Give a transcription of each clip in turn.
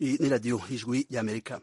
Iyi ni radiyo ijwi y'amerika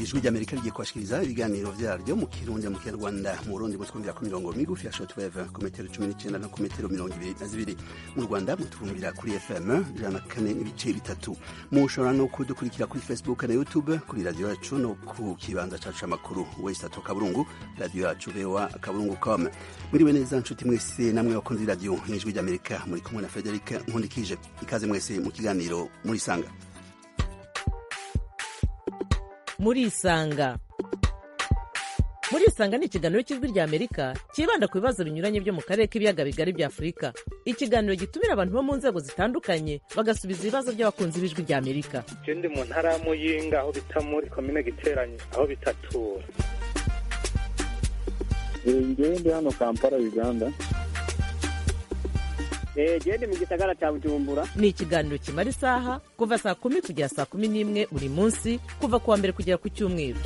ijwi ry'amerika rigiye kubashikiriza ibiganiro byaryo mu kirundi mu kinyarwanda mu burundi mutwumvira ku mirongo migufi ya shotweve ku metero cumi n'icyenda no ku metero mirongo ibiri na zibiri mu rwanda mutwumvira kuri fm ijana na kane n'ibice bitatu mushobora no kudukurikira kuri facebook na youtube kuri radiyo yacu no ku kibanza cyacu amakuru wesitatu kaburungu radiyo yacu voa kaburungu com mwiriwe neza nshuti mwese namwe bakunze radiyo ijwi ry'amerika muri kumwe na frederic nkundikije ikaze mwese mu kiganiro murisanga murisanga murisanga ni ikiganiro cy'ijwi rya amerika cyibanda ku bibazo binyuranye byo mu karere k'ibiyaga bigari bya afurika ikiganiro gitumira abantu bo mu nzego zitandukanye bagasubiza ibibazo by'abakunzi b'ijwi rya amerika je ndi mu ntara ya muyinga aho bita muri komine giteranyi aho bitatura njyewe ndi hano kampala uganda genda mu gisagara cya bujumbura ni ikiganiro kimara isaha kuva saa kumi kugera saa kumi n'imwe buri munsi kuva ku wa mbere kugera ku cyumweru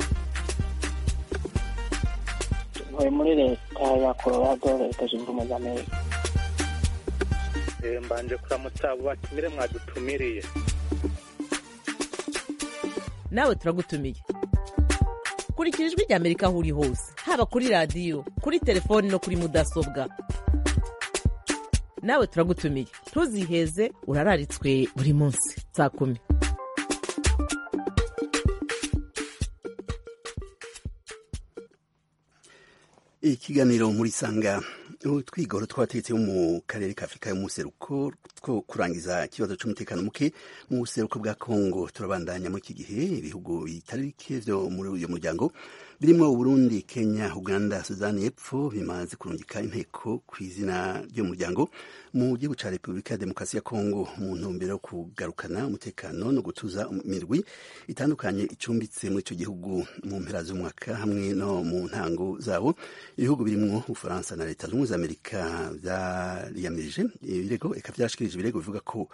ntuye muri leta ya colorado leta zunze ubumwe za amerika Eh, mbanje kuramutsa abo batumire mwadutumiriye nawe turagutumiye kurikira ijwi rya amerika aho uri hose haba kuri radiyo kuri telefoni no kuri mudasobwa nawe turagutumiye ntuziheze urararitswe buri munsi saa kumi ikiganiro muri sanga utwigoro twabatetse bo mu karere ka afurika y'umuseruko two kurangiza ikibazo cy'umutekano muke mu buseruko bwa kongo turabandanya muri iki gihe ibihugu bitari bike byo muri uyu muryango birimo uburundi kenya uganda sudani y'epfo bimaze kurungika inteko ku izina ry'umuryango mu gihugu cya repubulika ya demokarasi ya kongo mu ntumbero yo kugarukana umutekano no gutuza imirwi itandukanye icumbitse muri icyo gihugu mu mpera z'umwaka hamwe no mu ntango zabo ibihugu birimo ubufaransa na leta zunze ubumwe za amerika byariyamirije ibirego reka byarashikirije ibirego bivuga ko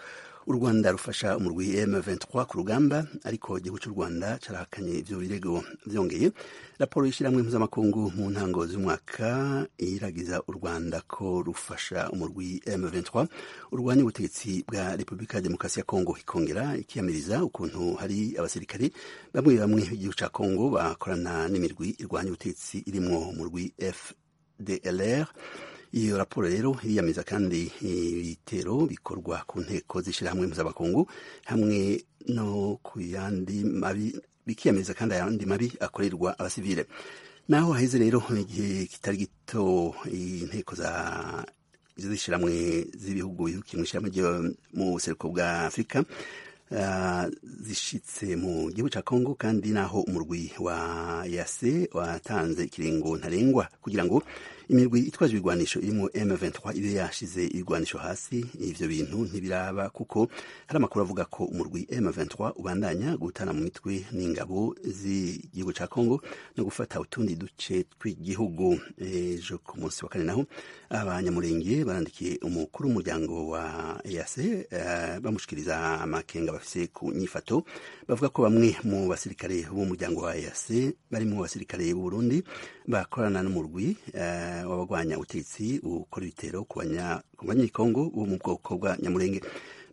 u rwanda rufasha umurwi m23 ku rugamba ariko igihugu cy'u rwanda carahakanye ivyo birego vyongeye raporo y'ishyirahamwe mpuzamakungu mu ntango z'umwaka iragiza u rwanda ko rufasha umurwi m23 urwanya ubutegetsi bwa repubulika ya demokarasi ya kongo ikongera ikiyamiriza ukuntu hari abasirikare bamwe bamwe b'igihugu ca kongo bakorana n'imirwi irwanya ubutegetsi irimwo umurwi fdlr iyo raporo rero iriyameza kandi ibitero bikorwa ku nteko z'ishyirahamwe mpuzamakungu hamwe no ku yandi mabi bikiyamiriza kandi ayandi mabi akorerwa abasivile naho haheze rero igihe kitari gito inteko za z'ishyirahamwe z'ibihugu bihugiye mu ishyirahamwe ryo mu buseruko bwa afurika ah, zishitse mu gihugu cya kongo kandi naho umurwi wa yase watanze ikiringo ntarengwa kugira ngo imirwi itwaje ibigwanisho irimo m23 ibe yashize ibigwanisho hasi ivyo bintu ntibiraba kuko hari amakuru avuga ko umurwi m23 ubandanya gutana mu mitwe n'ingabo z'igihugu cya kongo no gufata utundi duce tw'igihugu ejo ku munsi wa kane naho abanyamurenge barandikiye umukuru w'umuryango wa yase bamushikiriza amakenga bafise ku nyifato bavuga ko bamwe mu basirikare b'umuryango wa EAC bari mu basirikare b'u Burundi bakorana n'umurwi eh, w'abagwanya ubutegetsi ukora ibitero ku banya- ku banyekongo bo mu bwoko bwa Nyamurenge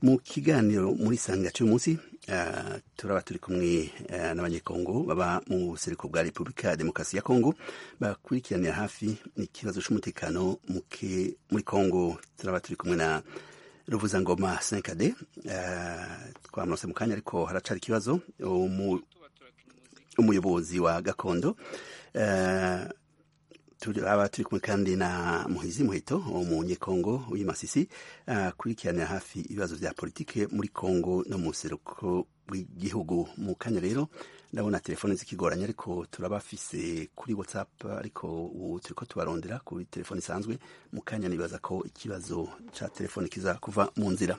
mu kiganiro muri sanga cy'uyu munsi eh, turaba turi kumwe eh, n'abanyekongo baba mu buseruko bwa repubulika ya demokarasi ya kongo bakurikiranira hafi ikibazo cy'umutekano muke muri kongo turaba turi kumwe na ruvuzangoma 5d eh, twamunose mu kanya ariko haracari ikibazo umu- umuyobozi wa gakondo eh, turaba turi kumwe kandi na muhizi muheto umunyekongo w'i masisi akurikiranira hafi ibibazo vya politike muri kongo no mu buseruko bw'igihugu mu kanya rero ndabona telefone zikigoranye ariko turabafise kuri whatsapp ariko ubu turiko tubarondera kuri telefone isanzwe mu kanya nibaza ko ikibazo ca telefone kiza kuva mu nzira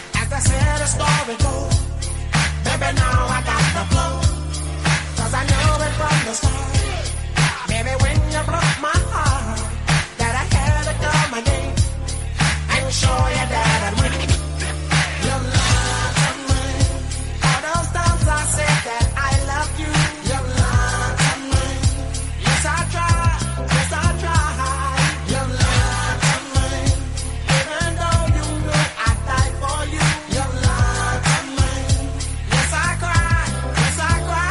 to go. Baby, now I got the flow. Cause I know it from the start. Baby, when you broke my heart, that I had to come again and show you that I win. Your love of mine. All those times I said that I love you. Your love of mine. Yes, I try. Yes, I try. Your love of mine. Even though you know I die for you. Your love of mine. Yes, I cry. Yes, I cry.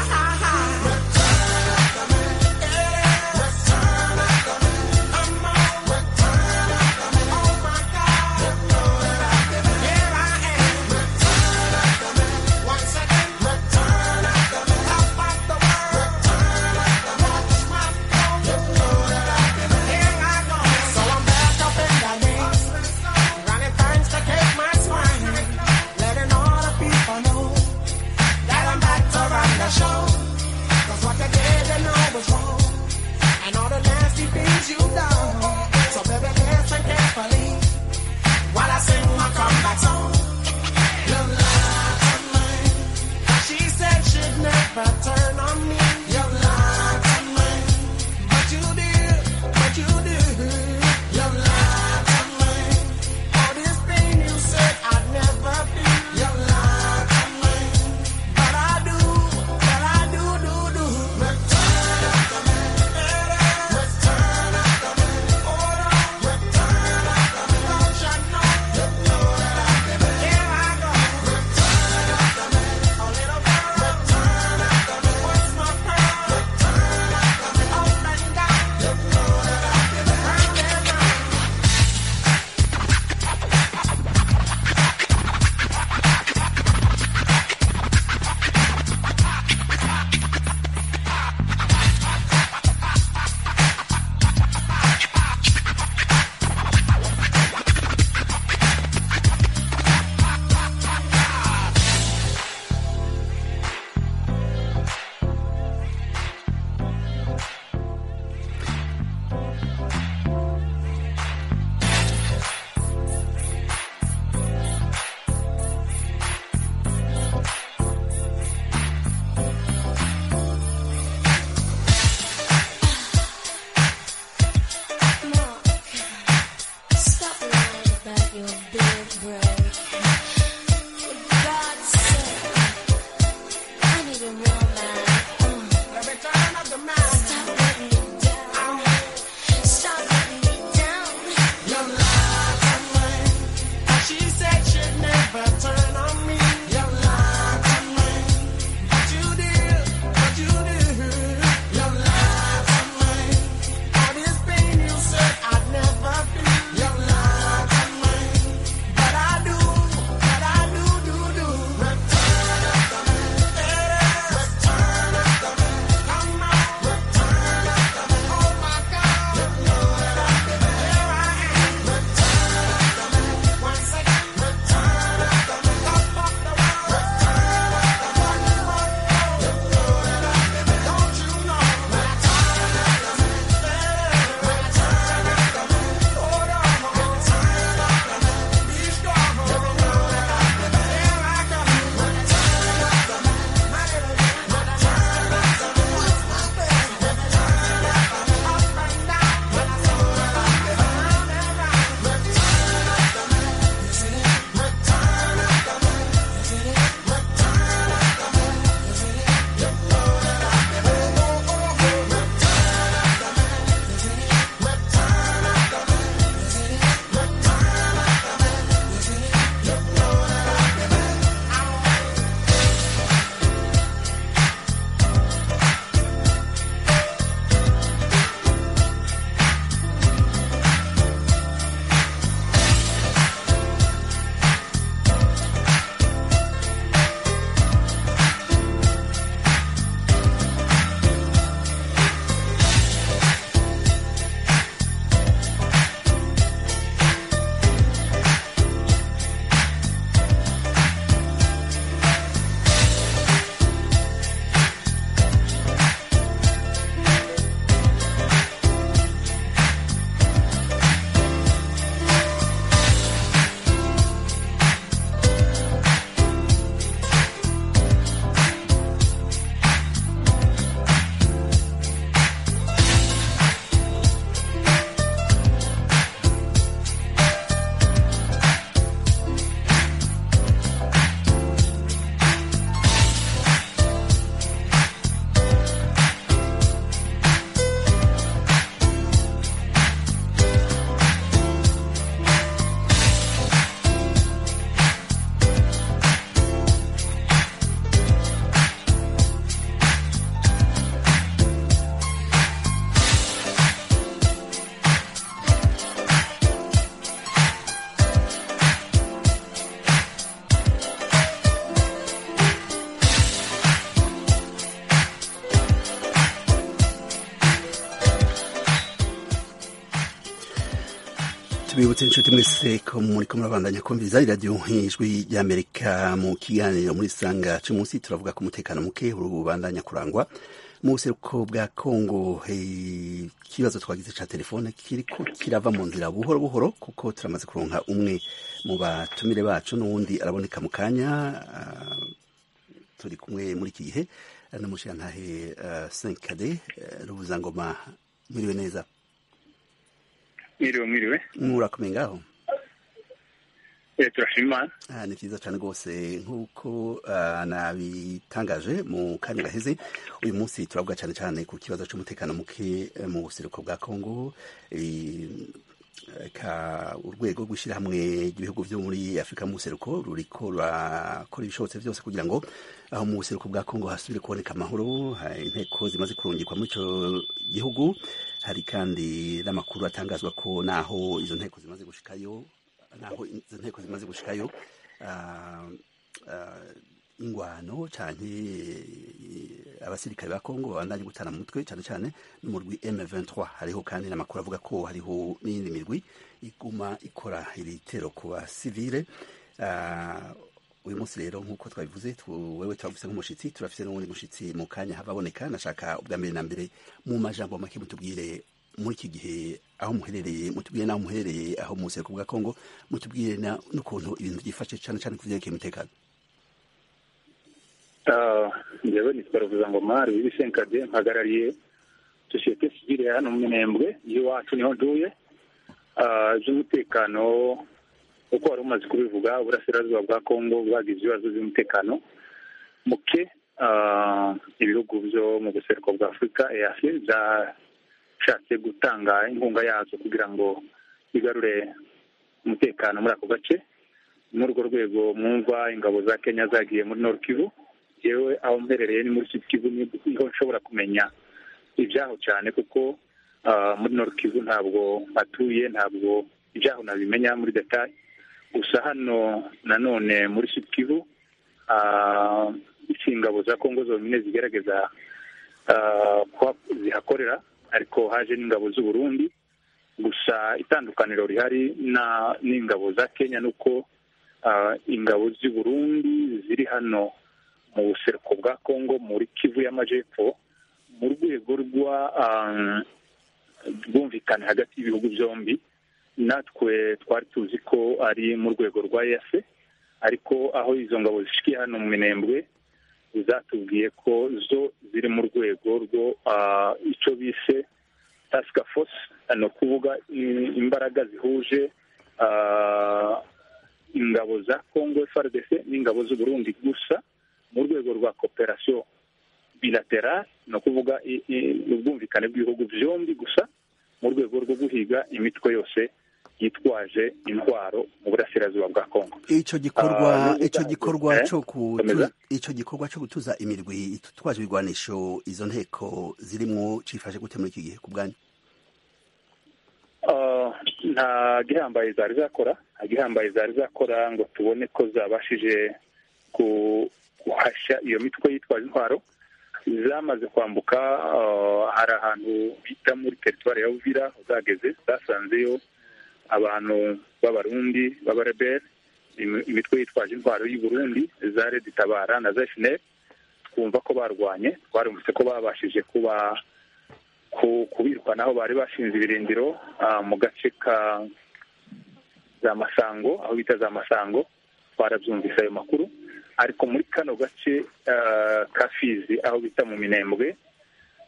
So I'm back up in the mix, running things to keep my swing, letting all the people know that I'm back to run the show. 'Cause what they did, they know was wrong, and all the nasty things you done. So baby, listen carefully while I sing my comeback song. Your lies are mine. She said she'd never turn on me. Your lies are mine. But you did, but you did. Your lies are mine. All this pain you said I'd never feel. Your lies are mine. But I do, but I do, do, do. Return of the man. Return of the man. Oh, no. Return of the man. Don't you know? Return of the man. Here I go. Return of the man. Oh, little girl. Return of the man. What's my pearl? Return of the man. Oh, my God. Return of the man. Round and round. Mark, stop lying about your big break. For God's sake, I need a real man. Mm. The return of the man. Stop letting me down. Stop letting me down. Your lies are mine. And she said she'd never turn on me. Your lies are mine. But you did, but you did. Your lies are mine. All this pain you said I'd never feel. Your lies are mine. But I do, twibutse inshuti mwese ko muri ko murabandanya kumviriza iradiyo nk'ijwi ry'amerika mu kiganiro muri sanga cu munsi turavuga ku mutekano muke urubandanya kurangwa mu buseruko bwa kongo eh, ikibazo twagize ca telefone kiriko kirava mu nzira buhoro buhoro kuko turamaze kuronka umwe mu batumire bacu n'uwundi araboneka mu kanya ah, turi kumwe muri iki gihe eh, n'umushirantahe eh, senkade eh, rubuzangoma mwiriwe neza mwiriwe mwiriwe murakomeye ngaho Eh, turashima imana Ah, ni vyiza cane rwose nk'uko ah, nabitangaje mu kanya gaheze uyu munsi turavuga cane cane ku kibazo c'umutekano muke eh, mu buseruko bwa kongo Eh, ka urwego rw'ishyirahamwe ry'ibihugu byo muri afurika mu buseruko ruriko rurakora ibishobotse byose kugira ngo aho mu buseruko bwa kongo hasubire kuboneka amahoro ha- inteko zimaze kurungikwa muri ico gihugu hari kandi n'amakuru atangazwa ko naho izo nteko zimaze gushikayo naho izo nteko zimaze gushikayo ah, ah, ingwano canke eh, abasirikare ba Kongo babandanye gutana mu mutwe cane cane no mu rwi M23 hariho kandi n'amakuru avuga ko hariho n'iyindi mirwi iguma ikora ibitero ku basivile Ah, uyu munsi rero nk'uko twabivuze tu- wewe turagufise nk'umushitsi turafise n'uwundi mushitsi mu kanya hava aboneka nashaka ubwa mbere na mbere mu majambo make mutubwire muri iki gihe aho muherereye mutubwire n'aho muherereye aho mu buseruko bwa kongo mutubwire na- n'ukuntu ibintu byifashe cyane cyane ku byerekeye umutekano Ah, njyewe nitwa ruvuzangoma rubibi senkade mpagarariye sosiyete sivile ya hano mu minembwe y'iwacu niho ntuye Ah, iby'umutekano uko wari umaze kubivuga uburasirazuba bwa kongo bwagize ibibazo by'umutekano muke Ah, ibihugu byo mu buseruko bwa afurika eafe byashatse gutanga inkunga yazo kugira ngo bigarure umutekano muri ako gace muri urwo rwego mwumva ingabo za kenya zagiye muri nord kivu yewe aho mperereye ni muri sud kivu niho nshobora kumenya ibyaho cyane kuko ah, muri nord kivu ntabwo atuye ntabwo ibyaho nabimenya muri detaye gusa hano nanone muri sud kivu ah, icyo ingabo za kongo zonyine zigerageza ah, kuha- zihakorera ariko haje n'ingabo z'u Burundi gusa itandukaniro rihari na- n'ingabo za kenya ni uko ah, ingabo z'i Burundi ziri hano mu buseruko bwa kongo muri kivu y'amajepfo mu rwego rwa ah, rwumvikane hagati y'ibihugu byombi natwe twari tuzi ko ari mu rwego rwa efe ariko aho izo ngabo zishikiye hano mu minembwe zatubwiye ko zo ziri mu rwego rwo ah, icyo bise tasika fosi ni ukuvuga i- imbaraga zihuje ah, ingabo za kongo frdc n'ingabo z'u burundi gusa mu rwego rwa kooperasiyo bilaterale ni ukuvuga i- i- ubwumvikane bw'ibihugu byombi gusa mu rwego rwo guhiga imitwe yose yitwaje intwaro mu burasirazuba bwa kongo ico gikorwa Ah, n'ubutaha ico gikorwa eh? cyo ku- Komeza. ico gikorwa cyo gutuza imirwi itwaje ibigwanisho izo nteko zirimwo cifashe gute muri iki gihe ku bwanyu Ah, nta gihambaye zari zakora nta gihambaye zari zakora ngo tubone ko zabashije ku- guhashya iyo mitwe yitwaje intwaro zamaze kwambuka ah, hari ahantu bita muri teritwari ya uvira zageze zasanzeyo abantu b'abarundi b'abareberi imi- imitwe yitwaje intwaro y'i Burundi za redi tabara na za FNL twumva ko barwanye twarumvise ko babashije kuba ku- kubirwanaho bari bashinze ibirindiro ah, mu gace ka za masango aho bita za masango twarabyumvise ayo makuru ariko muri kano gace ah, ka fizi aho bita mu minembwe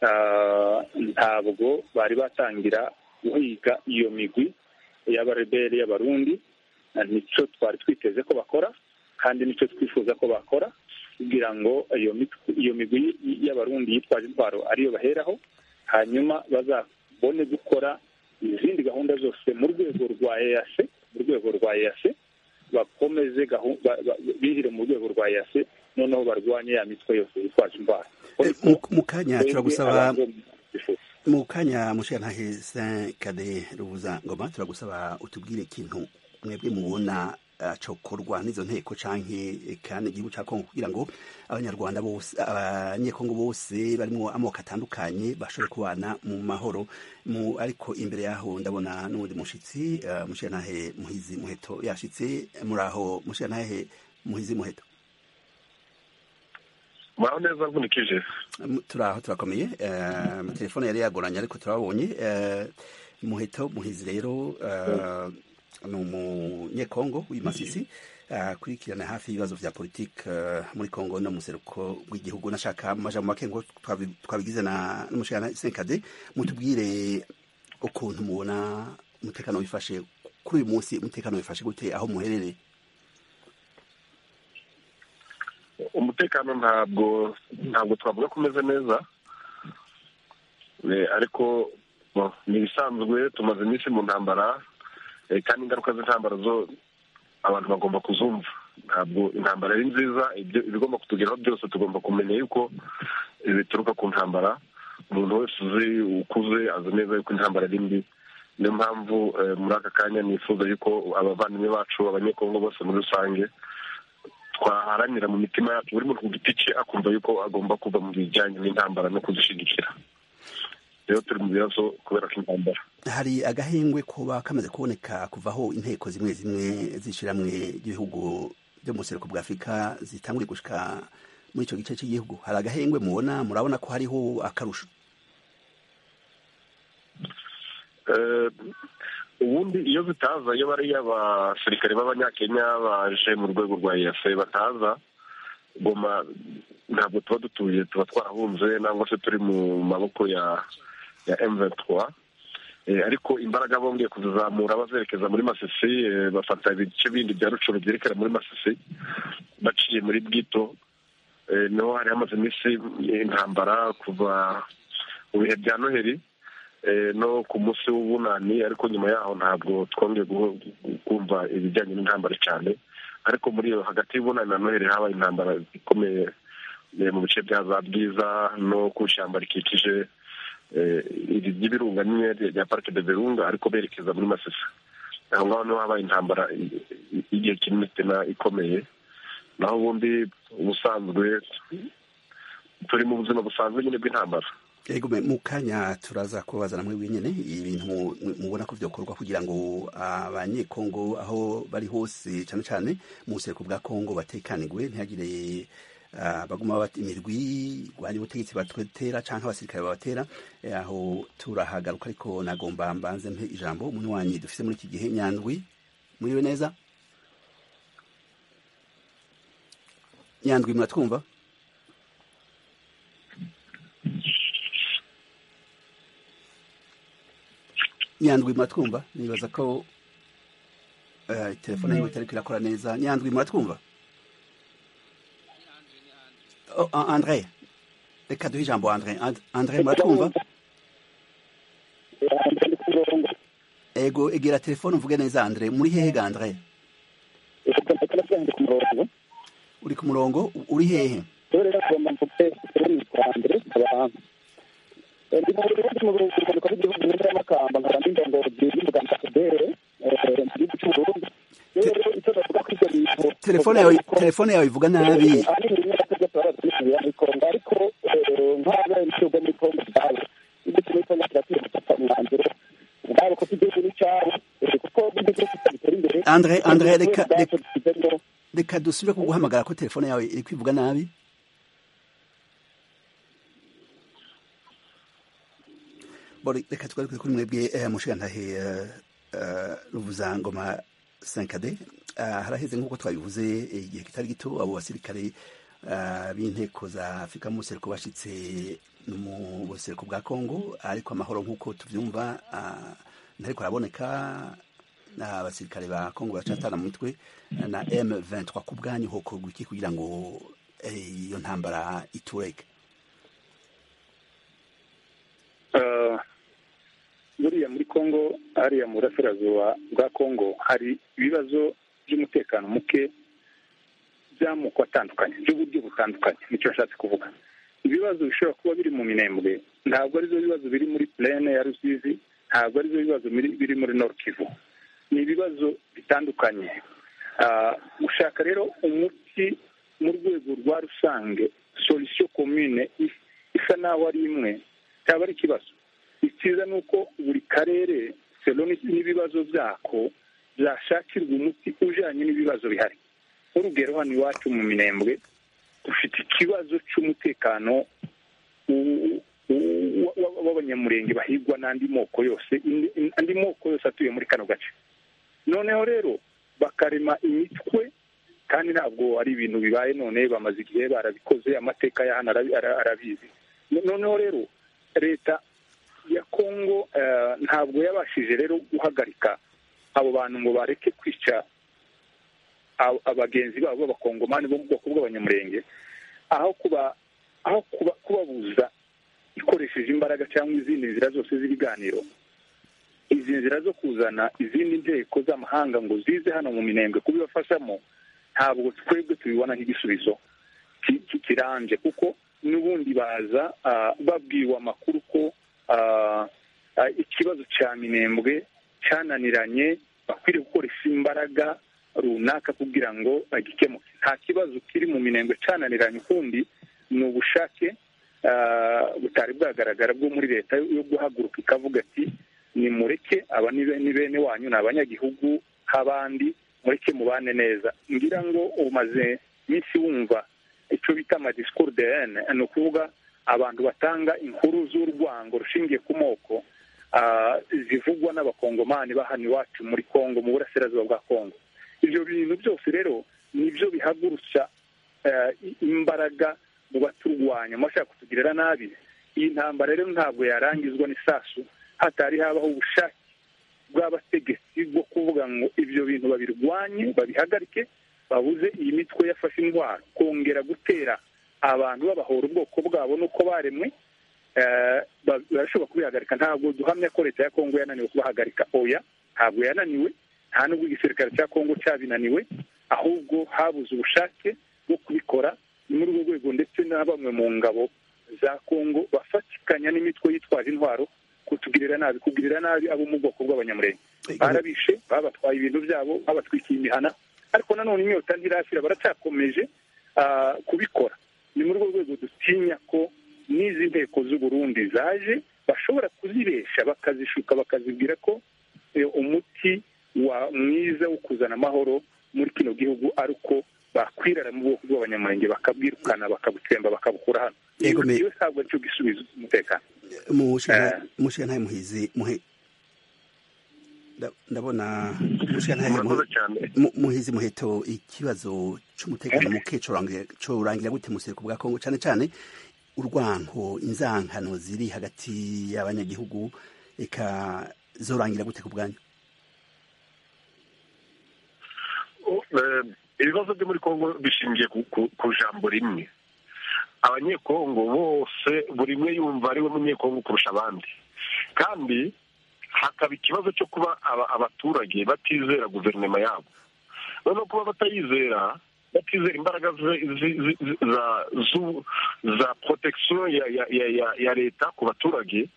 ah, ntabwo bari batangira guhiga iyo migwi y'abareberi y'abarundi Ah, nicyo twari twiteze ko bakora kandi nicyo twifuza ko bakora kugira ngo iyo mitwe- iyo migwi y- y'abarundi yitwaje intwaro ariyo baheraho hanyuma bazabone gukora izindi gahunda zose mu rwego rwa EAC mu rwego rwa EAC bakomeze gahu- ba- ba- bihire mu rwego rwa EAC noneho barwanye ya mitwe yose yitwaje intwaro Eh, mu- mu kanya turagusaba Twebwe abantu bifuza. mu kanya mushirantahe senkade rubuza ngoma turagusaba utubwire ikintu mwebwe mubona acokorwa n'izo nteko canke kandi igihugu ca Kongo kugira ngo abanyarwanda bose abanyekongo bose barimo amoko atandukanye bashobore kubana mu mahoro mu ariko imbere yaho ndabona n'uwundi mushitsi eh, mushiranahe muhizi muheto yashitse muraho mushiranahe muhizi muheto muraho neza mvunikije Mu- turaho turakomeye eh, amatelefone yari yagoranye ariko turabonye eh, muheto muhizi rero eh, ni umunyekongo w'i masisi akurikirana hafi ibibazo vya politike eh, muri kongo no mu seruko rw'igihugu nashaka mu majambo make ngo twabi- twabigize na n'umushikana senkade mutubwire ukuntu mubona umutekano wifashe kuri uyu munsi umutekano wifashe gute aho muherereye umutekano ntabwo ntabwo twavuga ko umeze neza Eh, ariko bo, ni ibisanzwe tumaze iminsi mu ntambara eh, kandi ingaruka z'intambara zo abantu bagomba kuzumva ntabwo intambara ari nziza ibyo ibigomba kutugeraho byose tugomba kumenya yuko eh, bituruka ku ntambara umuntu wese uzi ukuze azi neza yuko intambara ari mbi niyo mpamvu eh, muri aka kanya nifuza yuko abavandimwe bacu abanyekongo bose muri rusange twaharanira mu mitima yacu buri muntu ku giti cye akumva yuko agomba kuva mu bijyanye n'intambara no kuzishyigikira rero turi mu bibazo kubera ko intambara hari agahengwe kuba kamaze kuboneka kuvaho inteko zimwe zimwe z'ishiramwe ry'ibihugu byo mu buseruko bwa afurika zitanguye gushika muri icyo gice cy'igihugu hari agahengwe mubona murabona ko hariho akarusho Eh, ubundi iyo zitaza iyo bariya abasirikare b'abanyakenya baje mu rwego rwa efe bataza goma ntabwo tuba dutuye tuba twarahunze nangwa se turi mu maboko ya ya M23 Eh, ariko imbaraga bongeye kuzizamura bazerekeza muri masisi eh, bafata ibice bindi bya rucuru byerekera muri masisi baciye muri bwito Eh, niho hari hamaze iminsi eh, intambara kuva mu bihe bya noheli eh, no ku munsi w'ubunani ariko nyuma yaho ntabwo twongeye guhu- kumva ibijyanye n'intambara cyane ariko muri iyo hagati y'ubunani na noheli habaye intambara ikomeye eh, mu bice bya za bwiza no ku ishyamba rikikije eh, iri ry'ibirunga nyine rya parike de virunga ariko berekeza muri masisi aho ngaho niho habaye intambara i- i- igihe kinini tena ikomeye naho ubundi ubusanzwe turi mu buzima busanzwe nyine bw'intambara Ego me, mu kanya turaza kubabaza namwe wenyine ibintu mu- mu- mubona ko byokorwa kugira ngo abanyekongo aho bari hose cyane cyane mu buseruko bwa kongo batekanirwe ntihagire ah, baguma bata imirwi rwanya ubutegetsi batwetera cyangwa abasirikare babatera Eh, aho turahagaruka ariko nagomba mbanze mpe ijambo umuntu wanyu dufite muri iki gihe nyandwi muriwe neza nyandwi muratwumva nyandwi muratwumva nibaza ko eh, telefone yiwe itari kwirakora neza nyandwi muratwumva oh, An- andre reka duhe ijambo andre And- andre muratwumva ego egera telefone uvuge neza andre muri hehe ga andre uri ku murongo U- uri hehe telefone yawe telefone yawe ivuga nabi andre andre reka reka- reka dusubire kuguhamagara ko telefone yawe iri kwivuga nabi Bori, reka tugaruke kuri mwebwe eh, mushigantahe eh, eh, ruvuzangoma 5d Ah, haraheze nk'uko twabivuze eh, igihe kitari gito abo basirikare ah, b'inteko za afurika mu buseruko bashitse mu buseruko bwa kongo ariko amahoro nk'uko tubyumva ah, ntariko araboneka abasirikare ba kongo baracatana mu mitwe na m23 ku bwanyu hokorwa iki kugira ngo eh, iyo ntambara itureke Eh, buriya muri kongo hariya mu burasirazuba bwa kongo hari ibibazo by'umutekano muke by'amoko atandukanye by'uburyo butandukanye nicyo nashatse kuvuga ibibazo bishobora kuba biri mu minembwe ntabwo arizo bibazo biri muri plene ya rusizi ntabwo arizo bibazo biri- biri muri nord kivu ni ibibazo bitandukanye gushaka rero umuti mu rwego rwa rusange solisiyo komine isa naho ari imwe cyaba ari ikibazo icyiza ni uko buri karere selo n'ibibazo byako byashakirwa umuti ujyanye n'ibibazo bihari nk'urugero hano iwacu mu minembwe dufite ikibazo cy'umutekano w'abanyamurenge bahigwa n'andi moko yose andi moko yose atuye muri kano gace noneho rero bakarema imitwe kandi ntabwo ari ibintu bibaye none bamaze igihe barabikoze amateka ya hano arabizi noneho rero leta ya kongo ntabwo yabashije rero guhagarika abo bantu ngo bareke kwica abagenzi babo b'abakongomani bo mu bwoko bw'abanyamurenge aho kuba aho kubabuza ikoresheje imbaraga cyangwa izindi nzira zose z'ibiganiro izi nzira zo kuzana izindi nteko z'amahanga ngo zize hano mu minembwe kubibafashamo ntabwo twebwe tubibona nk'igisubizo kirambye kuko n'ubundi baza babwiwe amakuru ko ikibazo cya minembwe cyananiranye bakwiriye gukoresha imbaraga runaka kugira ngo bagikemuke nta kibazo kiri mu minembwe cyananiranye ukundi ni ubushake butari bwagaragara bwo muri leta yo guhaguruka ikavuga ati nimureke aba ni bene wanyu ni abanyagihugu nk'abandi mureke mubane neza ngira ngo umaze iminsi wumva icyo bita amadisikuru de hene ni ukuvuga abantu batanga inkuru z'urwango rushingiye ku moko zivugwa n'abakongomani bahana iwacu muri congo mu burasirazuba bwa congo ibyo bintu byose rero nibyo bihagurutsa imbaraga mu baturwanya mu bashaka kutugirira nabi iyi ntambara rero ntabwo yarangizwa n'isasu hatari habaho ubushake bw'abategetsi bwo kuvuga ngo ibyo bintu babirwanye babihagarike babuze iyi mitwe yafashe indwara kongera gutera abantu babahora ubwoko bwabo n'uko baremwe barashobora kubihagarika ntabwo duhamya ko leta ya kongo yananiwe kubahagarika oya ntabwo yananiwe nta nubwo igisirikare cya kongo cyabinaniwe ahubwo habuze ubushake bwo kubikora ni muri urwo rwego ndetse na bamwe mu ngabo za kongo bafatikanya n'imitwe yitwaje intwaro kutugirira nabi kugirira nabi abo mu bwoko bw'abanyamurenge barabishe babatwaye ibintu byabo babatwikiye imihana ariko nanone inyota ntirashira baracyakomeje kubikora ni muri urwo rwego dutinya ko n'izi nteko z'uburundi zaje bashobora kuzibesha bakazishuka bakazibwira ko umuti wa mwiza wo kuzana amahoro muri kino gihugu ari uko bakwirara mu bwoko bw'abanyamurenge bakabwirukana bakabutsemba bakabukura hano iyo ntabwo aricyo gisubizo cy'umutekano mushiga ntayo muhizi muhe ndabona mushiga ntayo muhizi muheto ikibazo cy'umutekano muke corangira gute musiriko bwa kongo cyane cyane urwanko inzankano ziri hagati y'abanyagihugu eka zorangira gute ku bwanyu ibibazo byo muri kongo bishingiye ku jambo rimwe abanyekongo bose buri umwe yumva ari we munyekongo kurusha abandi kandi hakaba ikibazo cyo kuba abaturage batizera guverinoma yabo noneho kuba batayizera batizera imbaraga za protection ya leta ku baturage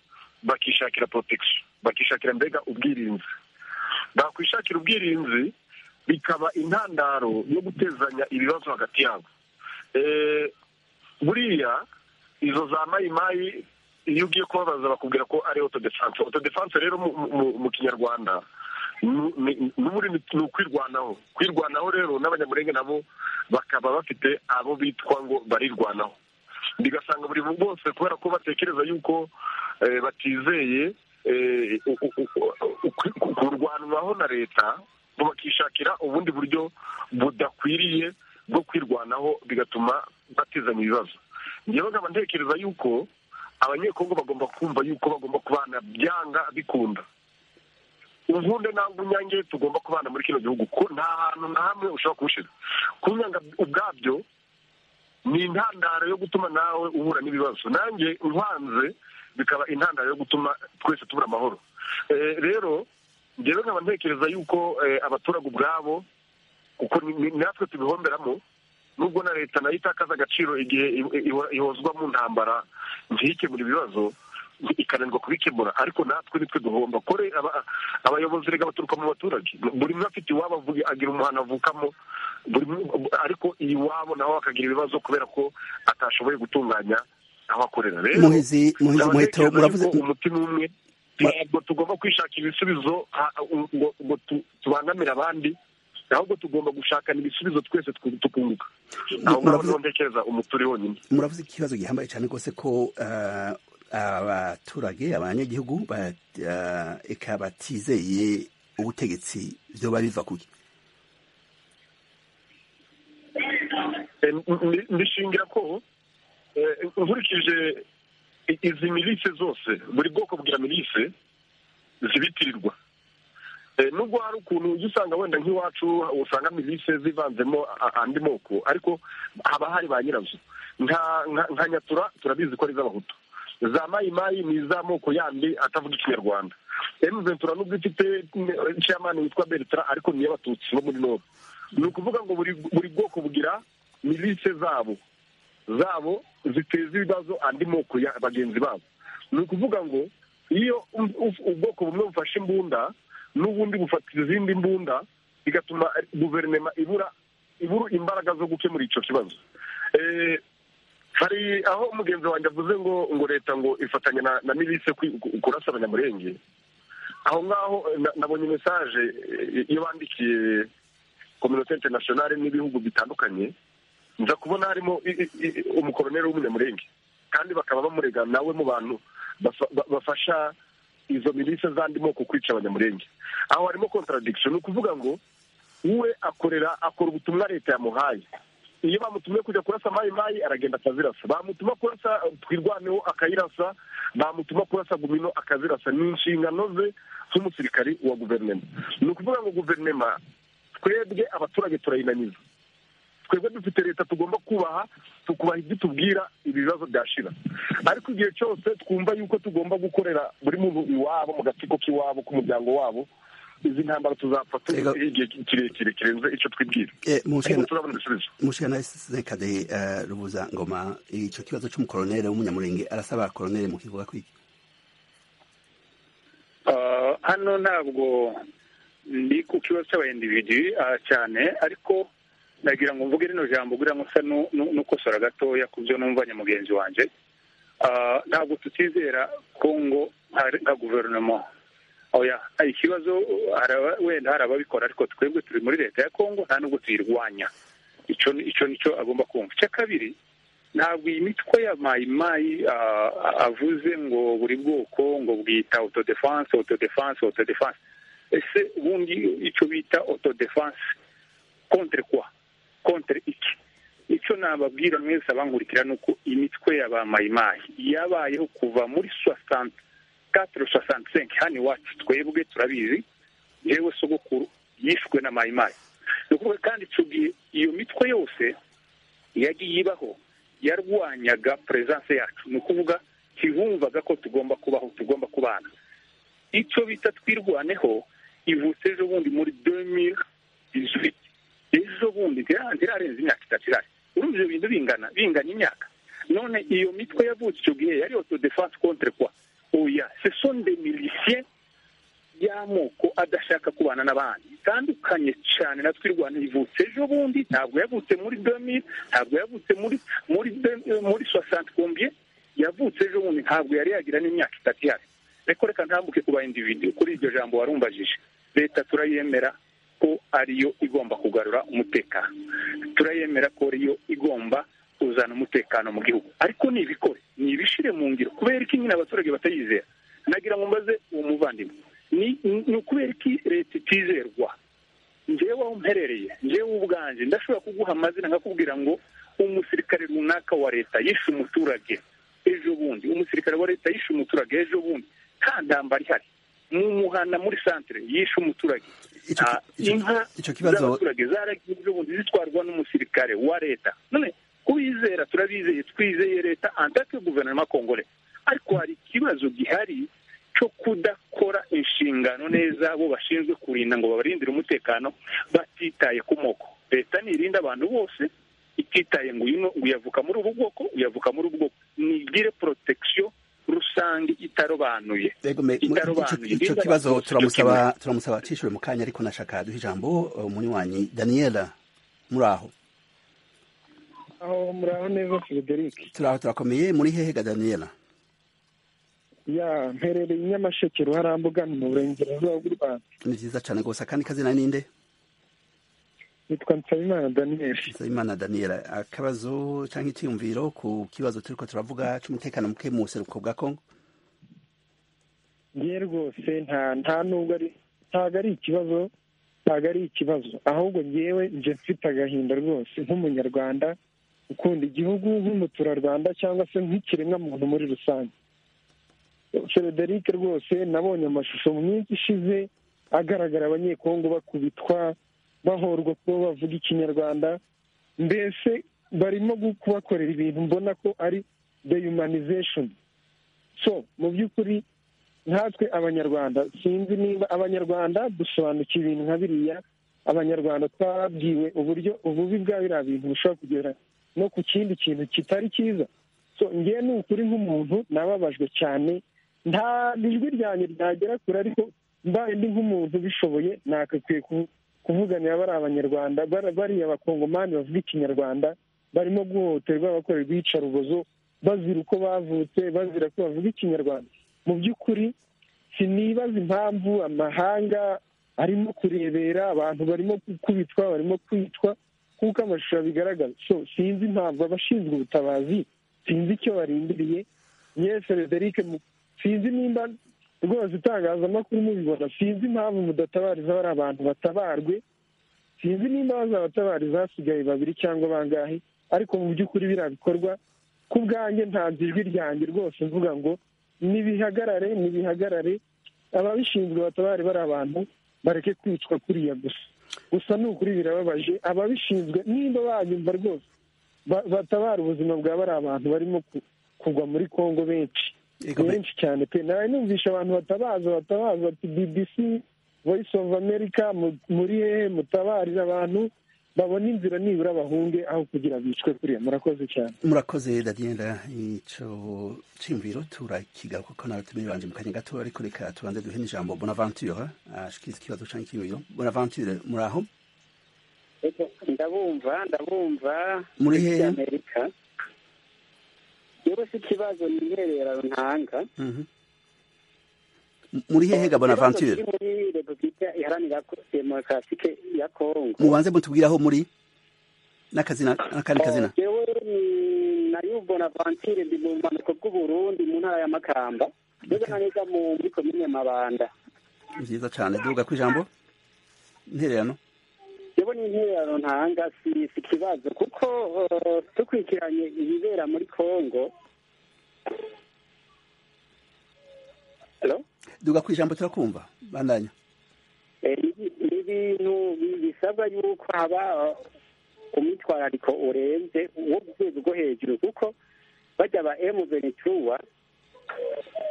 bakishakira protection bakishakira mbega ubwirinzi bakwishakira ubwirinzi bikaba intandaro yo gutezanya ibibazo hagati yabo buriya izo za mayimayi iyo ugiye kubabaza bakubwira ko ari otodefanse otodefanse rero mu kinyarwanda ni ukwirwanaho kwirwanaho rero n'abanyamurenge nabo bakaba bafite abo bitwa ngo barirwanaho bigasanga buri bose kubera ko batekereza yuko batizeye kurwanwaho na leta bakishakira ubundi buryo budakwiriye bwo kwirwanaho bigatuma batizanya ibibazo ngewe nkaba ntekereza yuko abanyekongo bagomba kumva yuko bagomba kubana byanga bikunda ubundi ntabwo unyange tugomba kubana muri kino gihugu ko nta hantu na hamwe ushobora kuwushyira kunyanga ubwabyo ni intandaro yo gutuma nawe uhura n'ibibazo nanjye uhanze bikaba intandaro yo gutuma twese tubura amahoro rero ngewe nkaba ntekereza yuko abaturage ubwabo kuko natwe tubihomberamo nubwo na leta nayo itakaza agaciro igihe ihozwa mu ntambara ntikemure ibibazo ikananirwa kubikemura ariko natwe nitwe duhomba kore aba- abayobozi rega baturuka mu baturage buri umwe afite iwabo avuga agira umuhano avukamo buri umwe- ariko iwabo nawe akagira ibibazo kubera ko atashoboye gutunganya aho akorera rero muhizi muhizi nkaba muheto ntekereza muravuze yuko umutima umwe ntabwo tugomba kwishakira ibisubizo ha- ngo ngo tu- tubangamire abandi ahubwo tugomba gushakana ibisubizo twese tw- tukunguka aho ngaho muravuze- niho ntekereza umuturi wonyine muravuze ikibazo gihambaye cyane rwose ko ah, abaturage abanyagihugu ba- ah, eka batizeye ubutegetsi byoba biva kuki Eh, n- n- ndishingira ko eh, nkurikije i- izi milise zose buri bwoko bwa milise zibitirirwa Eh, nubwo hari ukuntu ujya usanga wenda nk'iwacu usanga milise zivanzemo a- andi moko ariko haba hari ba nyirazo nka nka- nka nyatura turabizi ko ari iz'abahutu za mayimayi ni iz'amoko yandi atavuga ikinyarwanda emu ventura nubwo ifite chairman witwa bertrand ariko ni iy'abatutsi bo muri nord ni ukuvuga ngo buri buri bwoko bugira milise zabo zabo ziteza ibibazo andi moko ya bagenzi babo ni ukuvuga ngo iyo u- u- ubwoko bumwe bufashe imbunda n'ubundi bufata izindi mbunda bigatuma guverinoma ibura ibura imbaraga zo gukemura icyo kibazo Eh, hari aho umugenzi wanjye avuze ngo ngo leta ngo ifatanya na, na milise kwi- ku- kurasa abanyamurenge aho ngaho eh, na- nabonye mesaje eh, iyo bandikiye kominote interinasiyonari n'ibihugu bitandukanye nza kubona harimo i- i- i- umukoloneli w'umunyamurenge kandi bakaba bamurega nawe mu bantu bafa- ba- bafasha izo milise z'andi moko kwica abanyamurenge aho harimo contradiction ni ukuvuga ngo we akorera akora ubutumwa leta yamuhaye iyo bamutumye kujya kurasa mayi mayi aragenda akazirasa bamutuma kurasa eh, twirwaneho akayirasa bamutuma kurasa gumino akazirasa ni inshingano ze nk'umusirikari wa guverinema ni ukuvuga ngo guverinema twebwe abaturage turayinaniza twebwe dufite leta tugomba kubaha tukubaha ibyo tubwira ibibazo byashira ariko igihe cyose twumva yuko tugomba gukorera buri muntu iwabo mu gatsiko k'iwabo k'umuryango wabo izi ntambara tuzapfa Ego. tuzi igihe kirekire kirenze icyo twibwira Eh, ariko mushana- turabona ibisubizo mushana sekade eh, rubuza ngoma icyo kibazo cy'umukoronere w'umunyamurenge arasaba koronere mukivuga kwiki Ah, hano ntabwo ndi ku kibazo cy'abayendividu cyane ariko nagira ngo mvuge rino jambo kugira ngo nsa nu- nu- n'ukosora gatoya ku byo numvanye mugenzi wanjye Ah, ntabwo tutizera kongo hari nka guverinoma oya hari ikibazo hari aba- wenda hari ababikora ariko twebwe turi muri leta ya kongo nta nubwo tuyirwanya icyo ni- icyo nicyo agomba kumva icya kabiri ntabwo iyi mitwe ya mayimayi ah, avuze ngo buri bwoko ngo bwita autodefense autodefense autodefense ese ubundi icyo bita autodefense contre kwa contre iki icyo nababwira mwese abankurikira ni uko imitwe ya ba mayimayi yabayeho kuva muri soixante quatre soixante cinq hano iwacu twebwe turabizi yewe sogokuru yishwe na mayimayi ni ukuvuga kandi tugiye iyo mitwe yose yagiye ibaho yarwanyaga perezidanse yacu ni ukuvuga ntibumvaga ko tugomba kubaho tugomba kubana icyo bita twirwaneho ivutse ejo bundi muri demire dizwiti ejo bundi ntira- ntirarenza imyaka itatu irari urumva ibyo bintu bingana binganya imyaka none iyo mitwe yavutse icyo gihe yari autodefense contre kwa oya ce sont des miliciens y'amoko adashaka kubana n'abandi itandukanye cyane na twirwana ivutse ejo bundi ntabwo yavutse muri domi ntabwo yavutse muri muri de- muri soixante combien yavutse ejo bundi ntabwo yari yagira n'imyaka itatu ihari ariko reka ntambuke ku ba individu kuri iryo jambo warumbajije leta turayemera ko ariyo igomba kugarura umutekano turayemera ko ariyo igomba kuzana umutekano mu gihugu ariko nibikore nibishire mu ngiro kubera iki nyine abaturage batayizera nagira ngo mbaze uwo muvandimwe ni ni ukubera iki leta itizerwa njyewe aho mperereye njyewe ubwanjye ndashobora kuguha amazina nkakubwira ngo umusirikare runaka wa leta yishe umuturage ejo bundi umusirikare wa leta yishe umuturage ejo bundi nta ntambara ihari mu muhanda muri santire yishe umuturage Icyo ki- Ah, icyo- inka icyo kibazo- z'abaturage zaragiye ejo bundi zitwarwa n'umusirikare wa leta none kubizera turabizeye twizeye leta antake guverinoma kongore ariko hari ikibazo gihari cyo kudakora inshingano neza bo bashinzwe kurinda ngo babarindire umutekano batitaye ku moko leta nirinda abantu bose ititaye ngo uyu no- uyu avuka muri ubu bwoko uyu avuka muri ubu bwoko nigire protection rusange rusange itarobanuye Ego me- mu- icyo- itarobanuye icyo kibazo turamusaba turamusaba acishure mu kanya ariko nashaka duha ijambo uh, umunywanyi daniela muraho aho muraho neza Frederic turaho turakomeye muri hehega daniela ya mperereye i nyamasheke ruharambuga ni mu burengerazuba bw'u rwanda ni vyiza cane gose akandi kazina ninde nitwa nsabimana daniel nsabimana daniela akabazo canke icyiyumviro ku kibazo turiko turavuga c'umutekano muke mu buseruko bwa kongo ngewe rwose nta nta nubwo ari ntabwo ari ikibazo ntabwo ari ikibazo ahubwo ngewe nje mfite agahinda rwose nk'umunyarwanda ukunda igihugu nk'umuturarwanda cyangwa se nk'ikiremwamuntu muri rusange frederic rwose nabonye amashusho mu minsi ishize agaragara abanyekongo bakubitwa bahorwa kuba bavuga ikinyarwanda mbese barimo kubakorera ibintu mbona ko ari dehumanization so mu by'ukuri nkatwe abanyarwanda sinzi niba abanyarwanda dusobanukiwe ibintu nka biriya abanyarwanda twababwiwe uburyo ububi bwa biriya bintu bushobora kugera no ku kindi kintu kitari cyiza so ngewe ni ukuri nk'umuntu nababajwe cyane nta ijwi ryanjye ryagera kure ariko mbaye ndi nk'umuntu ubishoboye nakakwiye ku- kuvuganira bari abanyarwanda bari- bariya bakongomani bavuga ikinyarwanda barimo guhohoterwa bakorerwa iyicarubozo bazira uko bavutse bazira ko bavuga ikinyarwanda mu by'ukuri sinibaza impamvu amahanga arimo kurebera abantu barimo gukubitwa barimo kwitwa kuko amashusho abigaragaza so sinzi impamvu abashinzwe ubutabazi sinzi icyo barindiriye yewe frederic mu- sinzi nimba rwose itangazamakuru mubibona sinzi impamvu mudatabariza bari abantu batabarwe sinzi nimba bazabatabariza hasigaye babiri cyangwa bangahe ariko mu by'ukuri biriya bikorwa ku bwanjye ntanze ijwi ryanjye rwose mvuga ngo nibihagarare nibihagarare ababishinzwe batabare bari abantu bareke kwicwa kuriya gusa gusa ni ukuri birababaje ababishinzwe nimba banyumva rwose ba- batabara ubuzima bwa bari abantu barimo ku- kugwa muri kongo benshi Ego me- benshi cyane pe nawe numvisha abantu batabaza batabaza ati bbc voice of america mu- muri hehe mutabarire abantu babona inzira nibura bahunge aho kugira bicwe kuriya murakoze cyane murakoze daniela ico ciyumviro turakigaruka ko nawe tumiri banje mu kanya gato ariko reka tubanze duhe n'ijambo bonaventure ashikiriza ikibazo canke icyiyumviro bonaventure muraho ndabumva ndabumva Muri muri hehe? amerika yewe si ikibazo niherera ntanga Mhm. M- muri hehega Ikibazo kiri bonaventure muri repubulika iharanira ko- demokarasi ke- ya kongo mubanze mutubwiraho muri n'akazina n'akandi kazina yewe ni nayo bonaventure ndi mu bumanuko bw'uburundi mu ntara ya makamba mbega na neza mu muri komine mabanda nziza cane duga ku ijambo intererano yewe ni intererano ntanga si si ikibazo kuko eh, dukurikiranye ibibera muri kongo Hello? duga ku ijambo turakumva bandanya Eh, ni- ni ibintu bi- bisabwa yuko haba eh, umwitwarariko urenze wo ku rwego rwo hejuru kuko bajya ba emuvenituwa